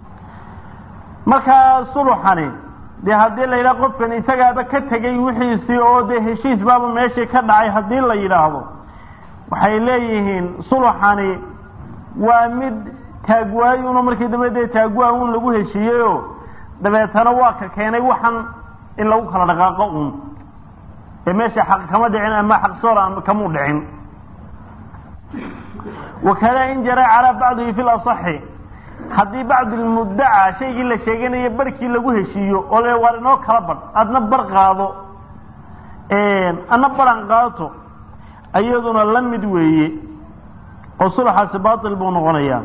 markaa suluxani dee haddii la yidhaha qofkan isagaaba ka tegay wixiisii oo dee heshiis baaba meeshii ka dhacay haddii la yidhaahdo waxay leeyihiin suluxani waa mid taagwaayuno markii dambe dee taagwaa un lagu heshiiyeyo dabeetana waa ka keenay waxan in lagu kala dhaqaaqo un ee meesha xaq kama dhicin ama xaq soora kamuu dhicin wakada in jaraa calaa bacdihi fi lasaxi haddii bacd lmuddaca shaygii la sheeganaya barhkii lagu heshiiyo oo le waar inoo kala badh adna bar qaado adna baran qaato iyaduna la mid weeye oo sulxaasi baatil buu noqonayaa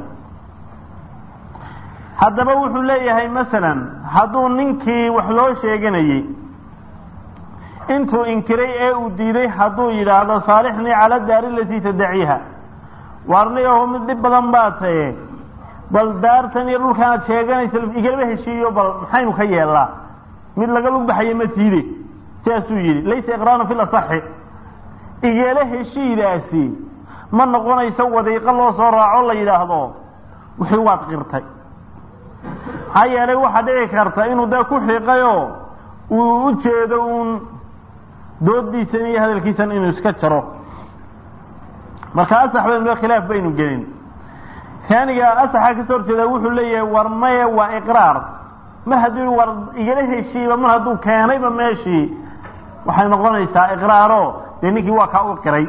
haddaba wuxuu leeyahay masalan hadduu ninkii wax loo sheeganayey intuu inkiray ee uu diiday hadduu yidhaahdo saalixnii cala daari alatii tadaciiha waarniyaho mid dhib badan baa taye bal daartan iyo dhulkan aad sheeganaysa igalaba heshiiyo bal maxaynu ka yeelnaa mid laga lug baxayo ma tiide sidaasuu yidhi laysa iqraaran fi lasaxi igala heshiidaasi ma noqonayso wadiiqo loo soo raaco la yidhaahdo wixii waad qirtay maxaa yeelay waxaa dhici karta inuu dee ku xiiqayoo uu u jeedo uun doodiisan iyo hadalkiisan inuu iska jaro marka asax baynu khilaaf baynu gelin taaniga asaxa kasoo horjeeda wuxuu leeyahay war maye waa iqraar mar hadduu war igala heshiiba mar hadduu keenayba meeshii waxay noqonaysaa iqraaro dee ninkii waa kaa u qiray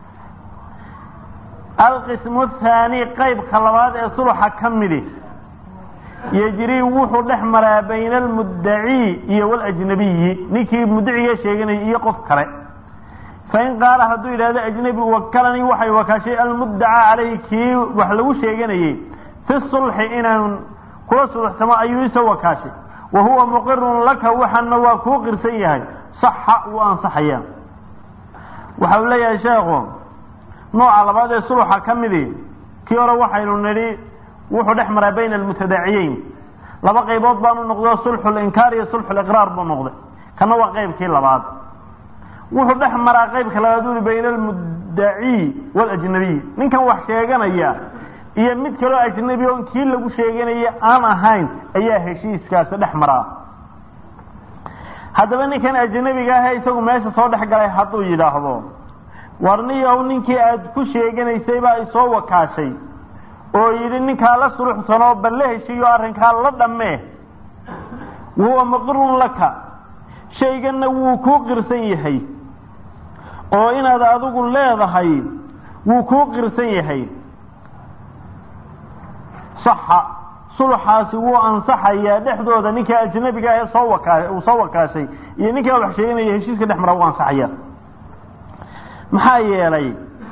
alqismu thaani qaybka labaad ee suluxa ka midi yejrii wuxuu dhex maraa bayna almuddacii iyo waljnabiyi ninkii muddaciga sheeganayay iyo qof kale fain qaala hadduu yidhahdo ajnabi wakalanii waxay wakaashay almuddacaa calayhi kii wax lagu sheeganayey fi sulxi inaan kula suluxsamo ayuu isoo wakaashay wa huwa muqirun laka waxaana waa kuu qirsan yahay saxa wuu ansaxaya waxa uu leeyahay sheekhu nooca labaad ee suluxa ka midi kii hore waxaynu nidhi wuxuu dhex maraa bayna almutadaaciyeyn laba qaybood baanu noqdo sulxu linkaar iyo sulxu liqraar buu noqday kana waa qaybkii labaad wuxuu dhex maraa qaybka labaad uli bayna almuddacii waljnabiy ninkan wax sheeganaya iyo mid kaloo ajnabi on kii lagu sheeganaya aan ahayn ayaa heshiiskaasi dhex maraa haddaba ninkan ajnabiga ahe isagu meesha soo dhex galay hadduu yidhaahdo warniyow ninkii aada ku sheeganaysay baa isoo wakaashay oo yidhi ninkaa la suluxtanoo bal la heshiiyo arrinkaa la dhammee wahuwa muqirun laka shayganna wuu kuu qirsan yahay oo inaad adigu leedahay wuu kuu qirsan yahay saxa sulxaasi wuu ansaxayaa dhexdooda ninka ajnabiga ahee soo wakaa uu soo wakaashay iyo ninkaa wax sheeganaya heshiiska dhex mara wuu ansaxaya maxaa yeelay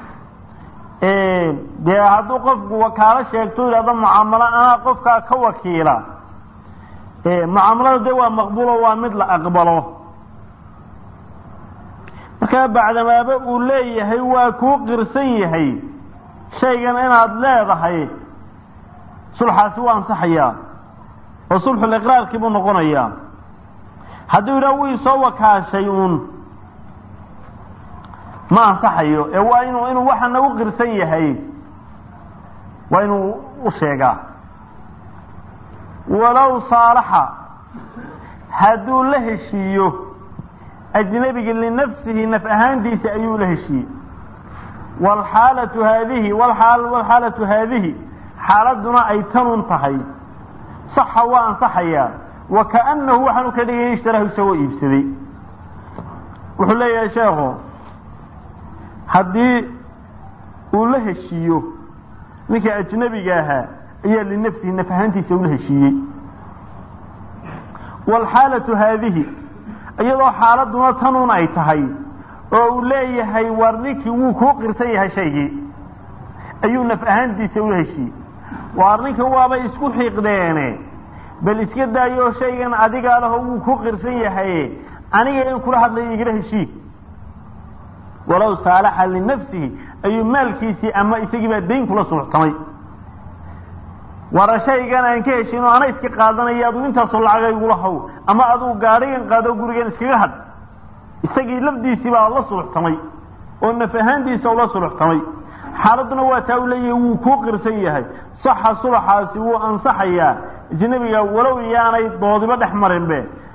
dee hadduu qofku wakaalo sheegto yidhahdo mucaamalo anaa qofkaa ka wakiila mucaamalada dee waa maqbulo waa mid la aqbalo markaa bacdamaaba uu leeyahay waa kuu qirsan yahay shaygan inaad leedahay sulxaasi waa ansaxayaa oo sulxuliqraarkii buu noqonayaa hadduu yidhaha wii soo wakaashay uun ma ansaxayo ee waa inuu inuu waxana u qirsan yahay waa inuu u sheegaa walow saalaxa hadduu la heshiiyo ajnabigi linafsihi naf ahaantiisa ayuu la heshiiyey waalxaalatu haadihi waalxaalatu haadihi xaaladuna ay tanun tahay saxa waa ansaxayaa wa kaanahu waxaanu ka dhigay ishtarahu isagoo iibsaday wuxuu leeyahay sheekhu haddii uu la heshiiyo ninka ajnabiga ahaa ayaa linafsihi naf ahaantiisa ula heshiiyey waalxaalatu haadihi iyadoo xaaladuna tanuun ay tahay oo uu leeyahay war ninkii wuu kuu qirsan yahay shaygii ayuu naf ahaantiisa ula heshiiyey waar ninka waabay isku xiiqdeene bal iska daayo shaygan adigaa laho wuu ku qirsan yahay aniga in kula hadlaya igala heshii walow saalaxa linafsihi ayuu maalkiisii ama isagiibaa dayn kula suuxtamay wara shaygan aan ka heshin oo ana iska qaadanaya aduu intaasoo lacaga igula haw ama aduu gaadhigan qaado gurigan iskaga hadh isagii lafdiisii baa la suluxtamay oo naf ahaantiisa ula suluxtamay xaaladuna waa taa u leeyahay wuu kuu qirsan yahay saxa sulaxaasi wuu ansaxayaa ajnabiga walow iyaanay doodiba dhex marinbe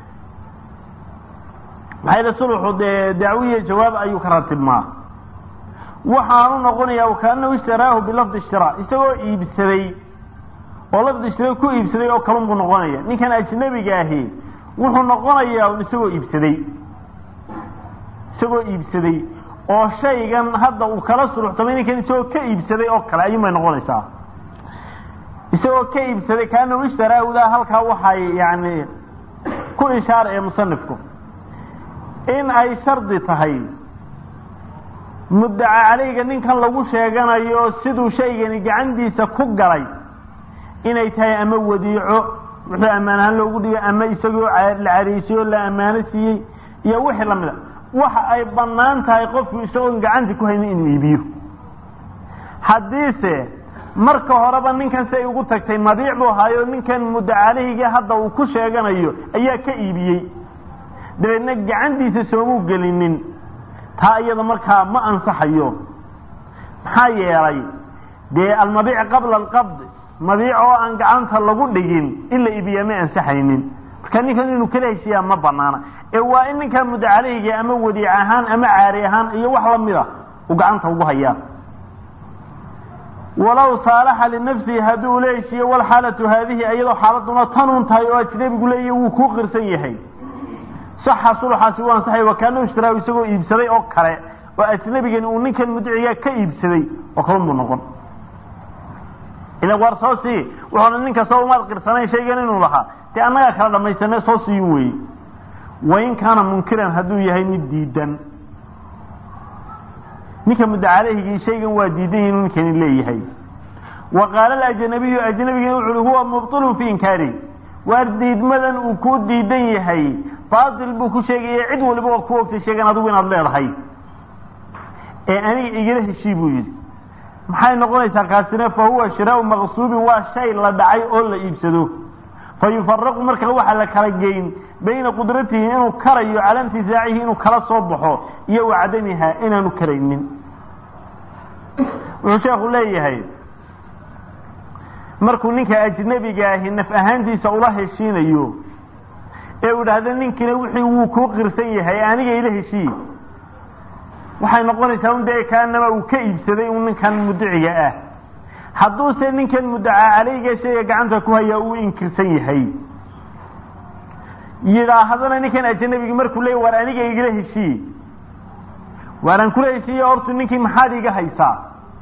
maxaa yidhi suluxu dee dacwiya jawaab ayuu ka ratibmaa waxaanu noqonayaa kaanahu ishtaraahu bilafdi ishtiraa isagoo iibsaday oo lafdi ishtiraa ku iibsaday oo kalun buu noqonaya ninkan ajnabiga ahi wuxuu noqonayaa un isagoo iibsaday isagoo iibsaday oo shaygan hadda uu kala suruxtamay ninkan isagoo ka iibsaday oo kale ayuun bay noqonaysaa isagoo ka iibsaday kaanahu ishtaraahudaa halkaa waxay yani ku ishaara ee musanifku in ay shardi tahay muddaca caleyga ninkan lagu sheeganayo siduu shaygani gacantiisa ku galay inay tahay ama wadiico wuxuu ammaan ahaan loogu dhigay ama isagoo la cariisay oo la ammaano siiyey iyo wixii lamid a waxa ay bannaan tahay qofku isagoon gacanta ku haynin inuu iibiyo haddiise marka horeba ninkan si ay ugu tagtay madiic buu ahaayo ninkan muddacalehigii hadda uu ku sheeganayo ayaa ka iibiyey dabeedna gacantiisa soomuu gelinin taa iyada markaa ma ansaxayo maxaa yeelay dee almabiic qabla alqabd mabiic oo aan gacanta lagu dhigin in la iibiyaa ma ansaxaynin marka ninkan inuu kala heshiiyaa ma banaana ee waa in ninkaa mudacaleyga ama wadiic ahaan ama caari ahaan iyo wax lamida uu gacanta ugu hayaa walow saalaxa linafsihi haddii uu la heshiiyo walxaalatu haadihi iyadoo xaaladuna tanuun tahay oo ajnabigu leeyahy wuu kuu qirsan yahay saxa sulxaasi u ansaxay wakaana ishtiraahu isagoo iibsaday oo kale oo ajnabigani uu ninkan mudiciga ka iibsaday oo kalun buu noqon ilan waar soo sii wuxuuna nin kastoo umaad qirsanayn shaygan inuu lahaa dee annagaa kala dhamaysane soo siiyin weeye wain kaana munkiran hadduu yahay mid diidan ninka mudacalehigii shaygan waa diidan yahi inuu ninkani leeyahay wa qaala alajnabiyu ajnabigina wuxu uhi huwa mubtilun fi inkaari waar diidmadan uu ku diidan yahay baatil buu ku sheegaya cid waliba waa ku ogtay sheegan adigu inaad leedahay ee aniga igala heshii buu yidhi maxay noqonaysaa kaasina fa huwa shiraau maqsuubin waa shay la dhacay oo la iibsado fa yufaraqu marka waxaa la kala geyn bayna qudratihi inuu karayo cala intisaacihi inuu kala soo baxo iyo wa cadamiha inaanu karaynin wuxuu sheekhu leeyahay markuu ninka ajnabiga ahi naf ahaantiisa ula heshiinayo ee uu idhaahdo ninkina wixii wuu kuu qirsan yahay aniga ila heshii waxay noqonaysaa un dee kaanama uu ka iibsaday un ninkan mudiciga ah hadduuse ninkan muddaca caleyga shayga gacanta ku hayaa uu inkirsan yahay yidhaahdana ninkan ajnabigi markuu leey waar aniga igala heshii waaraan kula heshiiya hortu ninkii maxaad iga haysaa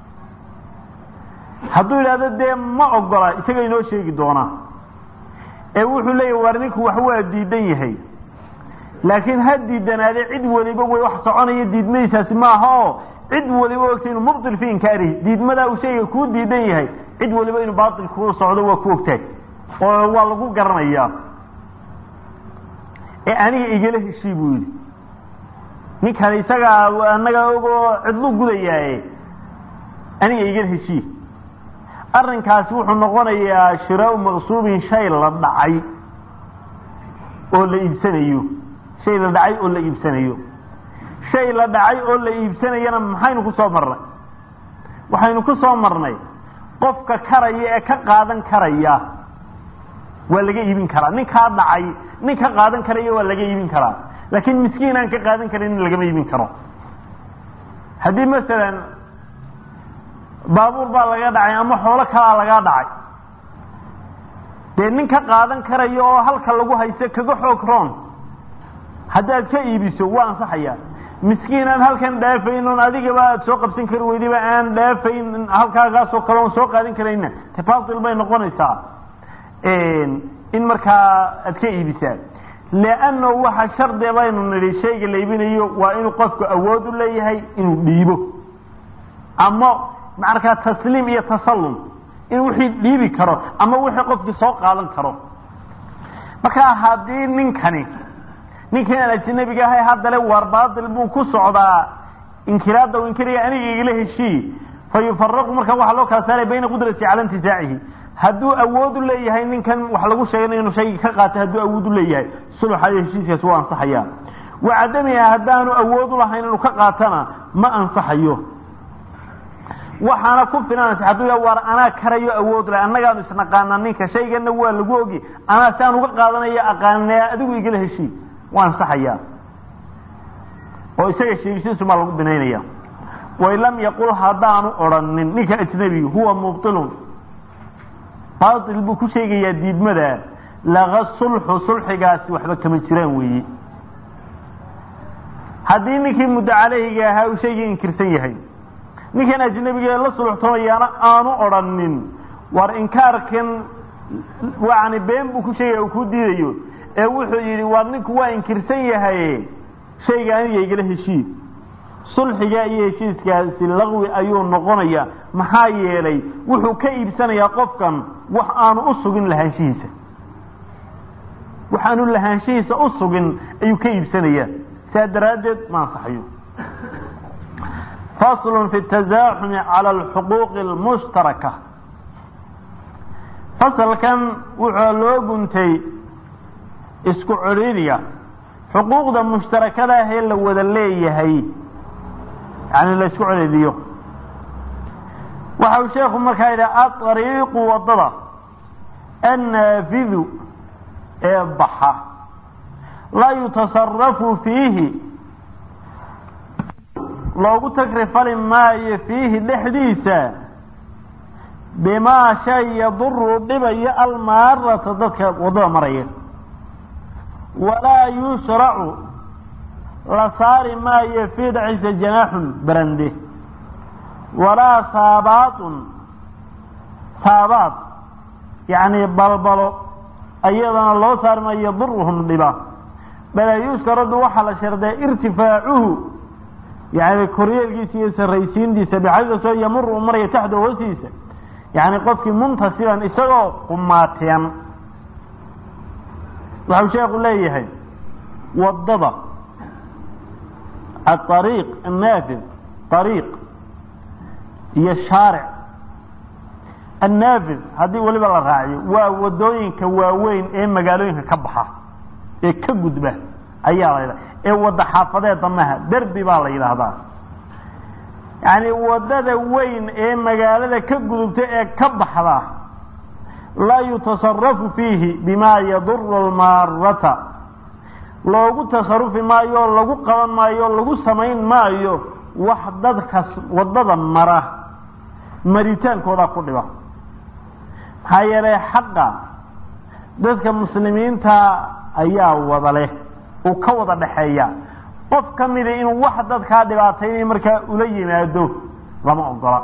hadduu yidhahdo dee ma ogola isaga inoo sheegi doonaa ee wuxuu leeyahy waar ninku wax waa diidan yahay laakiin ha diidanaade cid waliba way wax soconaya diidmadiisaasi maaha oo cid waliba ogtay inuu mubtil fi inkaarihi diidmadaa uu shayga kuu diidan yahay cid waliba inuu baatil kuu socdo waa ku ogtahay oo waa lagu garanayaa ee aniga igala heshii buu yidhi ninkan isagaa annaga ogoo cidlu gudayaaye aniga igala heshii arrinkaasi wuxuu noqonayaa shiraau maqsuubin shay la dhacay oo la iibsanayo shay la dhacay oo la iibsanayo shay la dhacay oo la iibsanayana maxaynu ku soo marnay waxaynu ku soo marnay qofka karaya ee ka qaadan karaya waa laga iibin karaa ninkaa dhacay nin ka qaadan karaya waa laga iibin karaa laakiin miskiin aan ka qaadan karin lagama iibin karo haddii masalan baabuur baa laga dhacay ama xoolo kalaa lagaa dhacay dee nin ka qaadan karayo oo halka lagu haysto kaga xoog roon haddaad ka iibiso waa ansaxayaa miskiin aan halkan dhaafayn oon adigaba aad soo qabsan kari weydaba aan dhaafayn halkaagaasoo kale oon soo qaadan karayna te batil bay noqonaysaa in markaa aad ka iibisaa leanno waxa shardi baynu nidhi shayga la iibinayo waa inuu qofku awood u leeyahay inuu dhiibo ama markaa tasliim iyo tasallum inuu wixii dhiibi karo ama wixii qofkii soo qaadan karo markaa haddii ninkani ninkii aan ajnabiga ahay haddale waar baatil buu ku socdaa inkiraadda u inkiraya aniga igala heshii fa yufaraqu markaa waxaa loo kala saaraya bayna qudrati cala intisaacihi hadduu awood u leeyahay ninkan wax lagu sheegay inuu shayga ka qaato hadduu awood u leeyahay sulxa iyo heshiiskaasi waa ansaxaya wa cadamiha haddaanu awood u lahayn inuu ka qaatana ma ansaxayo waxaana ku filanaysa hadduu ya waar anaa karayo awood leh annagaanu isnaqaana ninka shaygana waa lagu ogi anaa si aan uga qaadanayo aqaanaya adigu igala heshii waa ansaxayaa oo isaga sheegisiisu maa lagu binaynaya wain lam yaqul haddaanu odrhanin ninka ajnabiga huwa mubtilun baatil buu ku sheegayaa diidmada laga sulxu sulxigaasi waxba kama jiraan weeye haddii ninkii muddo caleyhiga ahaa uu shaygii inkirsan yahay ninkan ajnabiga la sulxtoomayaana aanu odrhanin war inkaarkan yani been buu ku sheegaya uu ku diidayo ee wuxuu yidhi waar ninku waa inkirsan yahay shayga aniga igala heshii sulxiga iyo heshiiskaasi laqwi ayuu noqonayaa maxaa yeelay wuxuu ka iibsanayaa qofkan wax aanu u sugin lahaanshihiisa wax aanu lahaanshihiisa u sugin ayuu ka iibsanayaa saa daraaddeed ma ansaxayo fasl fi التazaaxumi calى اlxuquuqi اlmushtaraka fasalkan wuxuu loo guntay isku celidiga xuquuqda mushtarakada ah ee la wada leeyahay yani la isku celidiyo waxa uu sheekhu markaa yidhi aariiqu wadada annaafidu ee baxa laa yutasarafu fiihi loogu tagrifali maayo fiihi dhexdiisa bimaa shay yaduru dhibayo almaarata dadka waddada maraya walaa yushracu la saari maayo fii dhexdiisa janaaxun barande walaa saabaatun saabaad yacni balbalo ayadana loo saari maayo yaduruhum dhiba bala yushkaradu waxaa la sharday irtifaacuhu yani koryeelkiisa iyo sarraysiintiisa bixaydasoo yamuru u maraya taxda hoostiisa yani qofkii muntasiban isagoo qumaatiyan waxau sheekhu leeyahay wadada aariiq annaafid ariiq iyo shaaric annaafid haddii weliba la raaciyo waa wadooyinka waaweyn ee magaalooyinka ka baxa ee ka gudba ayaa la yidhaha ee wadda xaafadeed damaha derbi baa la yidhaahdaa yacni waddada weyn ee magaalada ka gudubta ee ka baxda laa yutasarafu fiihi bimaa yaduru almaarata loogu tasarufi maayo oo lagu qaban maayo o lagu samayn maayo wax dadka waddada mara maritaankooda ku dhiba maxaa yeelay xaqa dadka muslimiinta ayaa wada leh uu ka wada dhexeeya qof ka mida inuu wax dadkaa dhibaataynay markaa ula yimaado lama ogola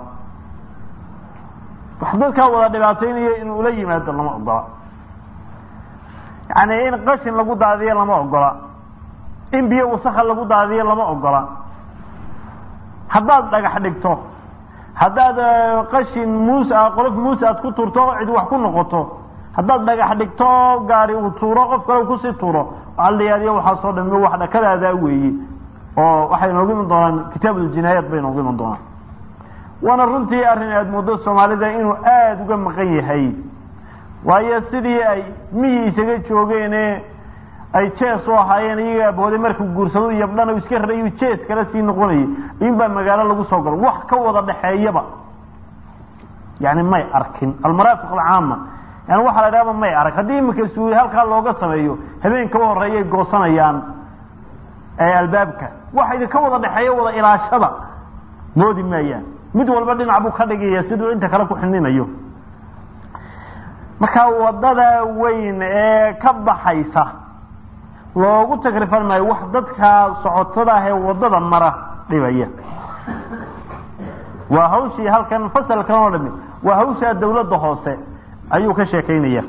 wax dadkaa wada dhibaataynayo inuu ula yimaado lama ogola yacni in qashin lagu daadiyo lama ogola in biyo wasakha lagu daadiyo lama ogola haddaad dhagax dhigto haddaad qashin muus a qolof muus aad ku turto cid wax ku noqoto haddaad dhagax dhigto gaari uu tuuro qof kale kusii tuuro waxaa la yaadiyo waxaasoo dhan wax dhakadaadaa weeye oo waxay noogu iman doonaan kitaabuljinaayaat bay noogu iman doonaan waana runtii arrin aada muddo soomaalida inuu aada uga maqan yahay waayo sidii ay mihii isaga joogeene ay jees u ahaayeen iyaga abooday markuu guursado yabdhana iska raray jees kale sii noqonayay inbaa magaalo lagu soo galo wax ka wada dhexeeyaba yani may arkin almaraafiq alcaama yani waxaa la dhahaba may arag haddii imika suuli halkaa looga sameeyo habeen kaba horeeyay goosanayaan albaabka waxa idinka wada dhexeeya wada ilaashada moodi maayaan mid walba dhinac buu ka dhigaya siduu inta kale ku xininayo marka wadada weyn ee ka baxaysa loogu tagrifan maayo wax dadka socotada ah ee wadada mara dhibaya waa hawshii halkan fasalkan oo dhami waa hawshaa dawladda hoose ayuu ka sheekaynaya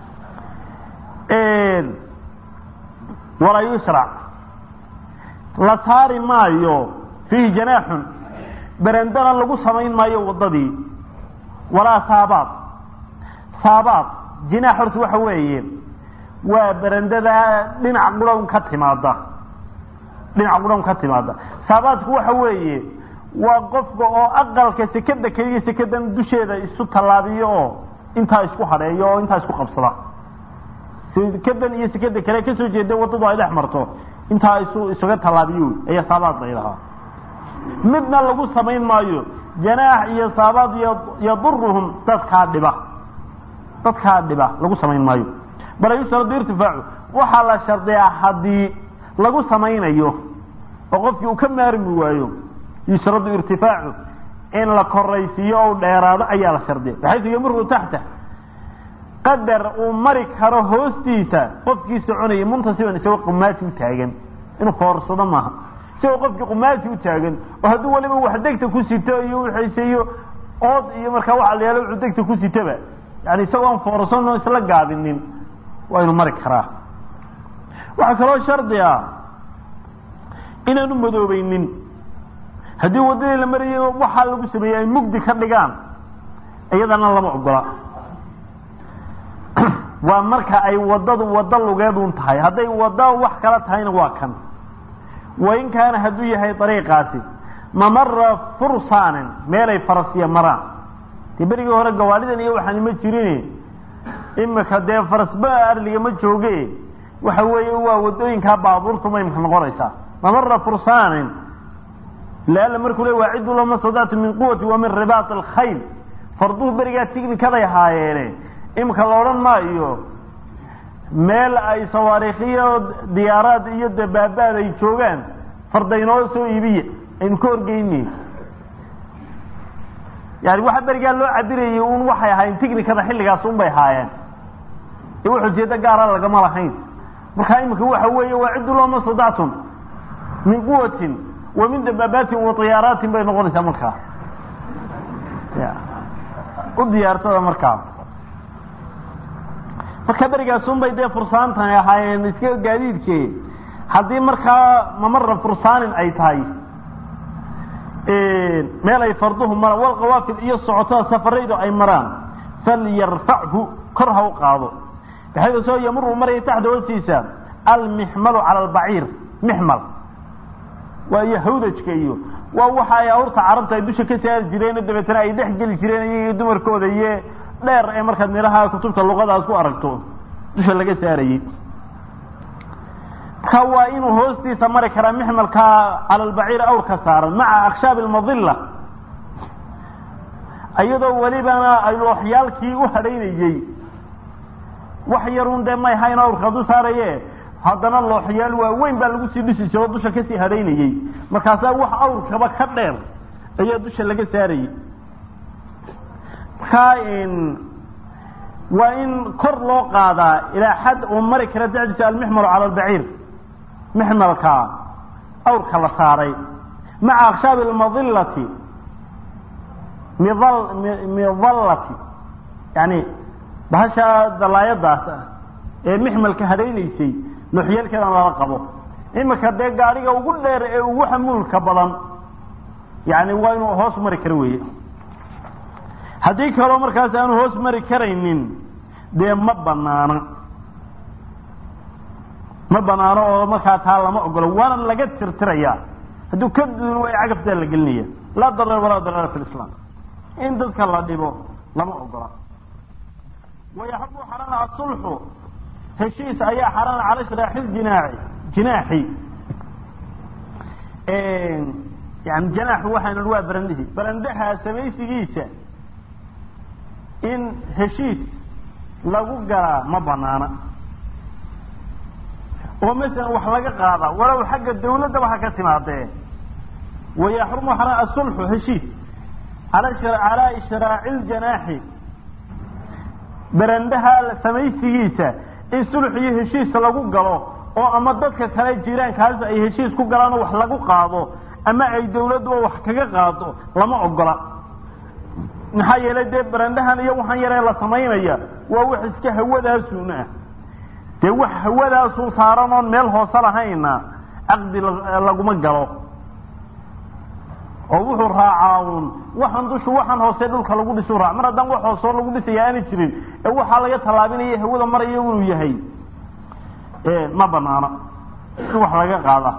walaa yushrac la saari maayo fiihi janaaxun berendana lagu samayn maayo waddadii walaa saabaad saabaad jinaax horta waxa weeye waa berendada dhinac qurhown ka timaada dhinac qurhown ka timaada saabaadku waxa weeye waa qofka oo aqalka sekada keliya sekadan dusheeda isu tallaabiyo oo intaa isku hadheeyo oo intaa isku qabsada sekadan iyo sekada kale kasoo jeeda waddadu ay dhex marto intaa isu isuga tallaabiyo ayaa saabaad la yidhahaa midna lagu samayn maayo janaax iyo saabaad yaduruhum dadkaa dhiba dadkaa dhiba lagu samayn maayo bal yushradu irtifaacu waxaa la shardiyaa haddii lagu samaynayo oo qofkii uu ka maarmi waayo yushradu irtifaacu in la koraysiiyo o dheeraado ayaa la shardiya baxaysu yamuru taxta qadar uu mari karo hoostiisa qofkii soconaya muntasiban isagoo qumaati u taagan inuu foorsado maaha isagoo qofkii qumaati u taagan oo hadduu waliba wax degta ku sito iyo wixiise ood iyo markaa waxa la yaala wuxuu degta ku sitaba yani isagoo aan foorsano isla gaabinin waa inu mari karaa waxaa kaloo shardi ah inaanu madoobaynin haddii waddadii la marayay waxaa lagu sameeyey ay mugdi ka dhigaan iyadana lama ogola waa marka ay waddadu waddo lugeedun tahay hadday wadda wax kala tahayna waa kan wain kaana hadduu yahay dariiqaasi mamara fursaanin meelay farasiya maraan dee berigii hore gawaalidan iyo waxaan ima jirin imika dee farasba arliga ma jooge waxa weeye waa waddooyinkaa baabuurtu ma imka noqonaysaa mamara fursaanin laala markuu le waa cidu lama sadactu min quwati wa min ribaat alkhayl farduhu berigaa tighnikaday ahaayeene imika la odhan maayo meel ay sawaariikhiyo diyaaraad iyo dabaabaad ay joogaan fardaynoo soo iibiya aynu ka horgeyni yani waxa berigaa loo cabirayay un waxay ahaayeen ticnikada xilligaas un bay haayeen ee wax ujeedo gaara lagama lahayn markaa imika waxa weeye waa ciddu looma sadactum min quwatin wa min dabaabaatin wa diyaaraatin bay noqonaysaa markaa ya u diyaarsada markaa marka berigaasun bay dee fursaantani ahaayeen iska gaadiidke haddii markaa mamara fursaanin ay tahay meel ay farduhu maraan walqawaafid iyo socotada safaraydu ay maraan falyarfachu kor ha u qaado baxayda soo yamuru maraya taxta hoostiisa almixmalu cala albaciir mixmal waa iyo hawdajka iyo waa waxa ay awrta carabta ay dusha ka saari jireen dabeetana ay dhex geli jireen iyagiyo dumarkooda iyo dheer ee markaad meelaha kutubta luqadaas ku aragto dusha laga saarayey marka waa inuu hoostiisa mari karaa mixmalka cala albaciir awrka saaran maca akhshaabi almadilla iyadoo welibana ay looxyaalkii u hadhaynayey wax yarun dee may hayn awrka du saaraye haddana looxyaal waaweyn baa lagu sii dhisi jiro dusha kasii hadhaynayey markaasaa wax awrkaba ka dheer ayaa dusha laga saarayey markaa waa in kor loo qaadaa ilaa xad uu mari kara dacdiisa almixmalu cala albaciir mixmalka awrka la saaray maca akshaabi almadillati midallati yani bahasha dalaayadaas ah ee mixmalka hadhaynaysay looxyaalkeedan lala qabo imika dee gaadhiga ugu dheer ee ugu xamuulka badan yani waa inuu hoos mari karo weeye haddii kaloo markaas aanu hoos mari karaynin dee ma banaana ma banaano oo markaa taa lama ogolo waana laga tirtirayaa hadduu ka duun way cagaftaa la gelinaya laa darar walaa darara fi lislaam in dadka la dhibo lama ogola wayaxabu xarana asulxu heshiis ayaa xarana cala shiraaxi jinaaci jinaaxi yani janaaxu waxaynu waa barandihi barandaha samaysigiisa in heshiis lagu galaa ma banaana oo masalan wax laga qaada walow xagga dawladdaba ha ka timaadee wayaxrumu xarana asulxu heshiis calaa ishraaci ljanaaxi barandaha samaysigiisa in sulx iyo heshiis lagu galo oo ama dadka kale jiraankaas ay heshiis ku galaan oo wax lagu qaado ama ay dawladduba wax kaga qaado lama ogola maxaa yeelay dee barandahan iyo waxaan yaree la samaynaya waa wax iska hawadaasun ah dee wax hawadaasu saaran oon meel hoose lahayna caqdi laguma galo oo wuxuu raacaa uun waxaan dushu waxaan hoose dhulka lagu dhisu raac mar haddaan wax hoosoo lagu dhisaya aana jirin ee waxaa laga tallaabinaya hawada maraya inuu yahay ma banaana in wax laga qaada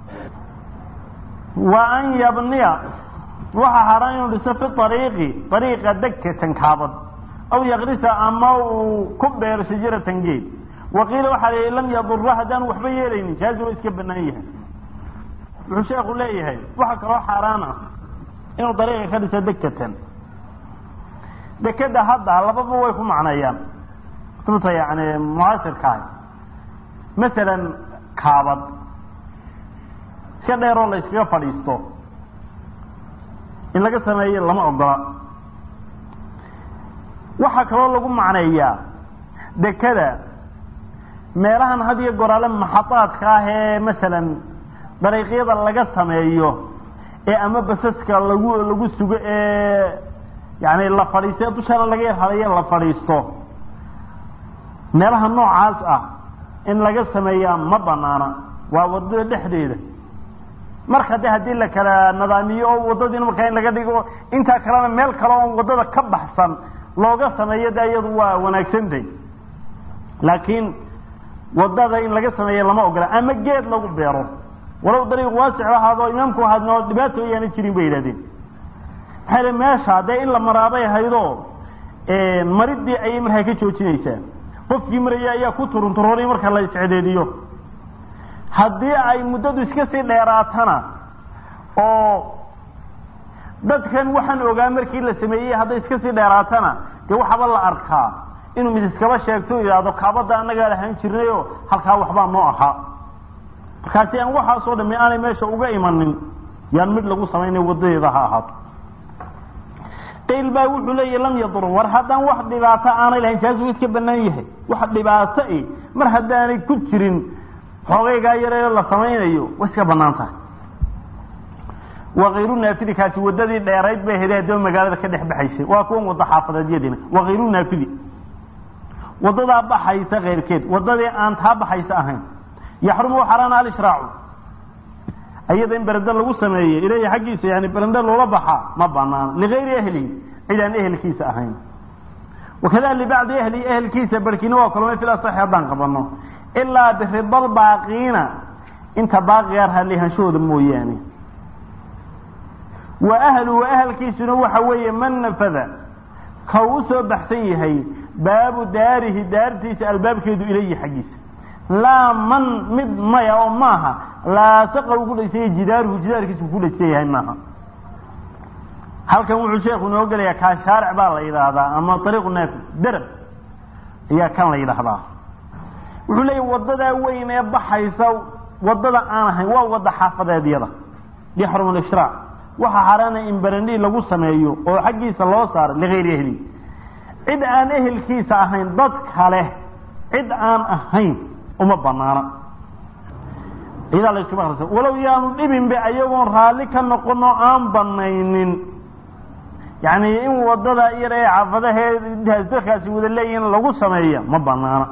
wa an yabniya waxaa haran inuu dhiso fi ariiqi ariiqa degkatan kaabad aw yakrisa ama uu ku beero shajaratan geed waqiila waxaa la lam yadura haddaan waxba yeelaynin jaazi waa iska banaan yahay wuxuu sheekhu leeyahay waxa kaloo xaaraan ah inuu dariiqa ka dhiso degkatan dekeda hadda lababa way ku macneeyaan kutubta yani mucaasirkaah masalan kaabad iska dheeroo la iskaga fadhiisto in laga sameeyo lama ogola waxaa kaloo lagu macneeyaa dekada meelahan had iyo goraale maxadaadka ah ee masalan dariiqyada laga sameeyo ee ama basaska lagu lagu sugo ee yani la fadhiisto dushana laga yar hadayo la fadhiisto meelaha noocaas ah in laga sameeyaa ma banaana waa wadada dhexdeeda marka de haddii la kala nadaamiyo oo wadadiina markaa in laga dhigo intaa kalena meel kale oon wadada ka baxsan looga sameeyo de iyadu waa wanaagsantay laakiin wadada in laga sameeyo lama ogola ama geed lagu beero walow dariiq waasic ahaado imaamku ahaadno dhibaato ayaana jirin bay yidhahdeen maxaa yidhi meesha dee in la maraabay haydo maridii ayay markaa ka joojinaysaa qofkii maraya ayaa ku turunturoonay marka la iscedeediyo haddii ay muddadu iska sii dheeraatana oo dadkan waxaan ogaa markii la sameeyey hadday iska sii dheeraatana dee waxaba la arkaa inuu mid iskaba sheegto yidhaahdo kaabadda annagaa lahaan jirnayoo halkaa waxbaa noo ahaa markaasi aan waxaasoo dhami aanay meesha uga imanin yaan mid lagu samaynay wadadeeda ha ahaato qayl baa wuxuu leeyahy lam yadur war haddaan wax dhibaato aanay lahayn taasuu iska banaan yahay wax dhibaato i mar haddaanay ku jirin xoogaygaa yareeyo la samaynayo way iska banaan tahay wakayru naafidi kaasi wadadii dheerayd bay hede haddaba magaalada ka dhex baxaysay waa kuwan wada xaafadeedyadina wakayru naafidi wadadaa baxaysa keyrkeed wadadii aan taa baxaysa ahayn yaxrumu xaraana alishraacu ayada in berende lagu sameeye ilahi xaggiisa yani berende loola baxaa ma banaano ligayri ahlihi cid aan ehelkiisa ahayn wakada libacdi ahli ehelkiisa barkiina waa kulmay fil asaxi haddaan qabano ilaa biridal baaqiina inta baaqigaa raalihanshahooda mooyaane wa ahlu wa ahalkiisuna waxa weeye man nafada ka u soo baxsan yahay baabu daarihi daartiisa albaabkeedu ilayhi xaggiisa laa man mid maya oo maaha laasaqa uu ku dhaysanya jidaaruhu jidaarkiisa uu ku dhaysan yahay maaha halkan wuxuu sheekhu inoo gelayaa kaa shaaric baa la yidhaahdaa ama ariiqu naafi derab ayaa kan la yidhaahdaa wuxuu leeyahy wadadaa weyn ee baxaysa wadada aan ahayn waa wada xaafadeedyada yaxrum alishraa waxaa xaaraana in berendhi lagu sameeyo oo xaggiisa loo saaro ligayri ehli cid aan ehelkiisa ahayn dad kale cid aan ahayn uma banaana ciidaa la iskuma akrisa walow yaanu dhibinba ayagoon raalli ka noqono aan banaynin yani in wadada yar ee xaafadaheed intaas dadkaasi wada leeyihin lagu sameeya ma banaana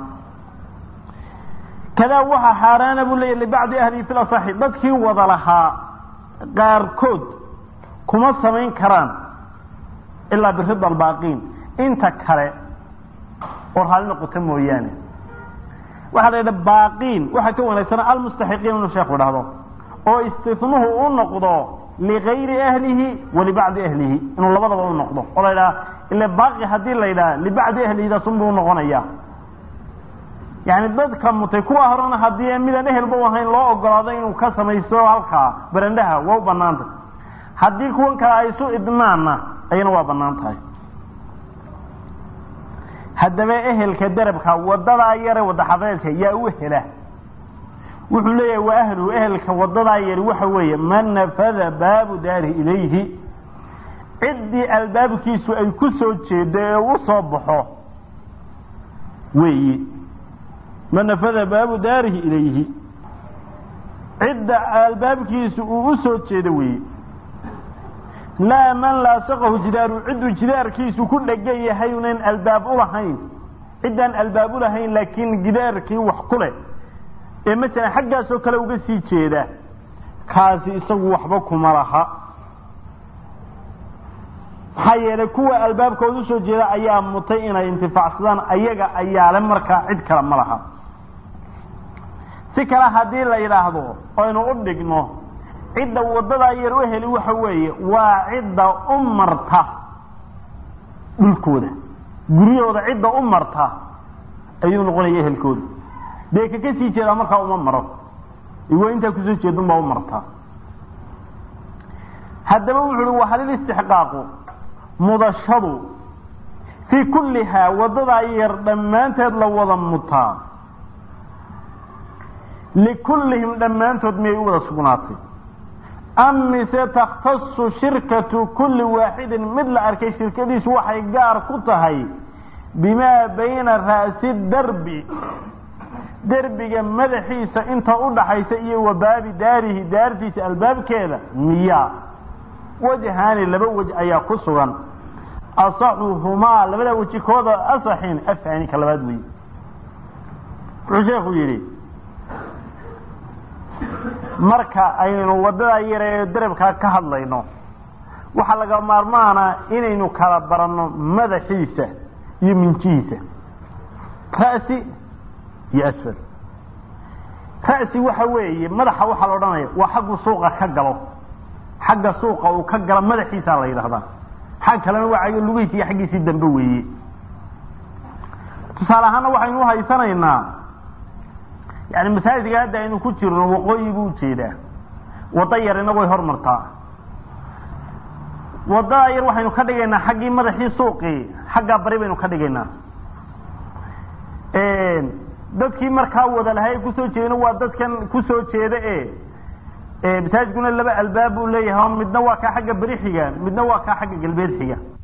kadaa waxaa xaaraana buu leeyahy libacdi ahlihi fil asaxi dadkii wada lahaa qaarkood kuma samayn karaan ilaa birida albaaqiin inta kale oo raalli noqota mooyaane waxaa la yidha baaqiin waxaa ka wanaagsana almustaxiqiin inuu sheekhu dhahdo oo istinuhu u noqdo ligayri ahlihi wa libacdi ahlihi inuu labadaba u noqdo oo la yidhaha ile baaqi haddii la yidhaha libacdi ahlihidaas unbuu unoqonaya yani dadka mutay kuwa horena haddii midaan ehelba u ahayn loo ogolaado inuu ka samaysto halkaa berendhaha waa u banaantah haddii kuwan kale ay isu idmaanna ayana waa banaan tahay haddaba ehelka derabka wadadaa yare wada xafadeedka yaa u hela wuxuu leeyahay wa ahluhu ehelka wadadaa yari waxa weeye man nafada baabu daarihi ilayhi ciddii albaabkiisu ay ku soo jeedo ee u soo baxo weeyi man nafada baabu daarihi ilayhi cidda albaabkiisu uu u soo jeedo weeye laa man laasaqahu jidaaru cidduu jidaarkiisu ku dhegan yahay unan albaab ulahayn ciddaan albaab ulahayn laakiin gidaarkii wax ku leh ee masalan xaggaasoo kale uga sii jeeda kaasi isagu waxba kuma laha maxaa yeelay kuwa albaabkooda usoo jeeda ayaa mutay inay intifaacsadaan ayaga ayaale markaa cid kale ma laha si kale haddii la yidhaahdo aynu u dhigno cidda wadadaa yar u heli waxa weeye waa cidda u marta dhulkooda guryahooda cidda u marta ayuu noqonaya ehelkooda dee kaka sii jeedaa markaa uma maro iwa intaa kusoo jeedun baa u martaa haddaba wuxu uhi wahalil istixqaaqu mudashadu fii kullihaa wadadaa yar dhammaanteed la wada mutaa likullihim dhammaantood miyay u wada sugnaatay am mise takhtasu shirkatu kulli waaxidin mid la arkay shirkadiisu waxay gaar ku tahay bimaa bayna ra'si darbi derbiga madaxiisa inta u dhaxaysa iyo wa baabi daarihi daartiisa albaabkeeda miyaa wajhaani laba wej ayaa ku sugan asaxuhumaa labada weji kooda asaxin afaani ka labaad wey wuxuu sheekhu yidhi marka aynu wadada yare ee darabkaa ka hadlayno waxaa laga maarmaana inaynu kala baranno madaxiisa iyo minjihiisa ra'si iyo asfal ra'si waxa weeye madaxa waxaa la odhanaya waa xaggu suuqa ka galo xagga suuqa uu ka galo madaxiisaa la yidhahdaa xag kalena waa lugihiisi iyo xaggiisii dambe weeye tusaale ahaana waxaynu uhaysanaynaa yani masaajidka hadda aynu ku jirno waqooyi buu ujeedaa wada yar inagu way hormartaa wadada yar waxaynu ka dhigaynaa xaggii madaxii suuqii xaggaa bari baynu ka dhigaynaa dadkii markaa wada lahay kusoo jeedin waa dadkan kusoo jeeda e masaajidkuna laba albaab buu leeyahay midna waa kaa xagga beri xiga midna waa kaa xagga galbeed xiga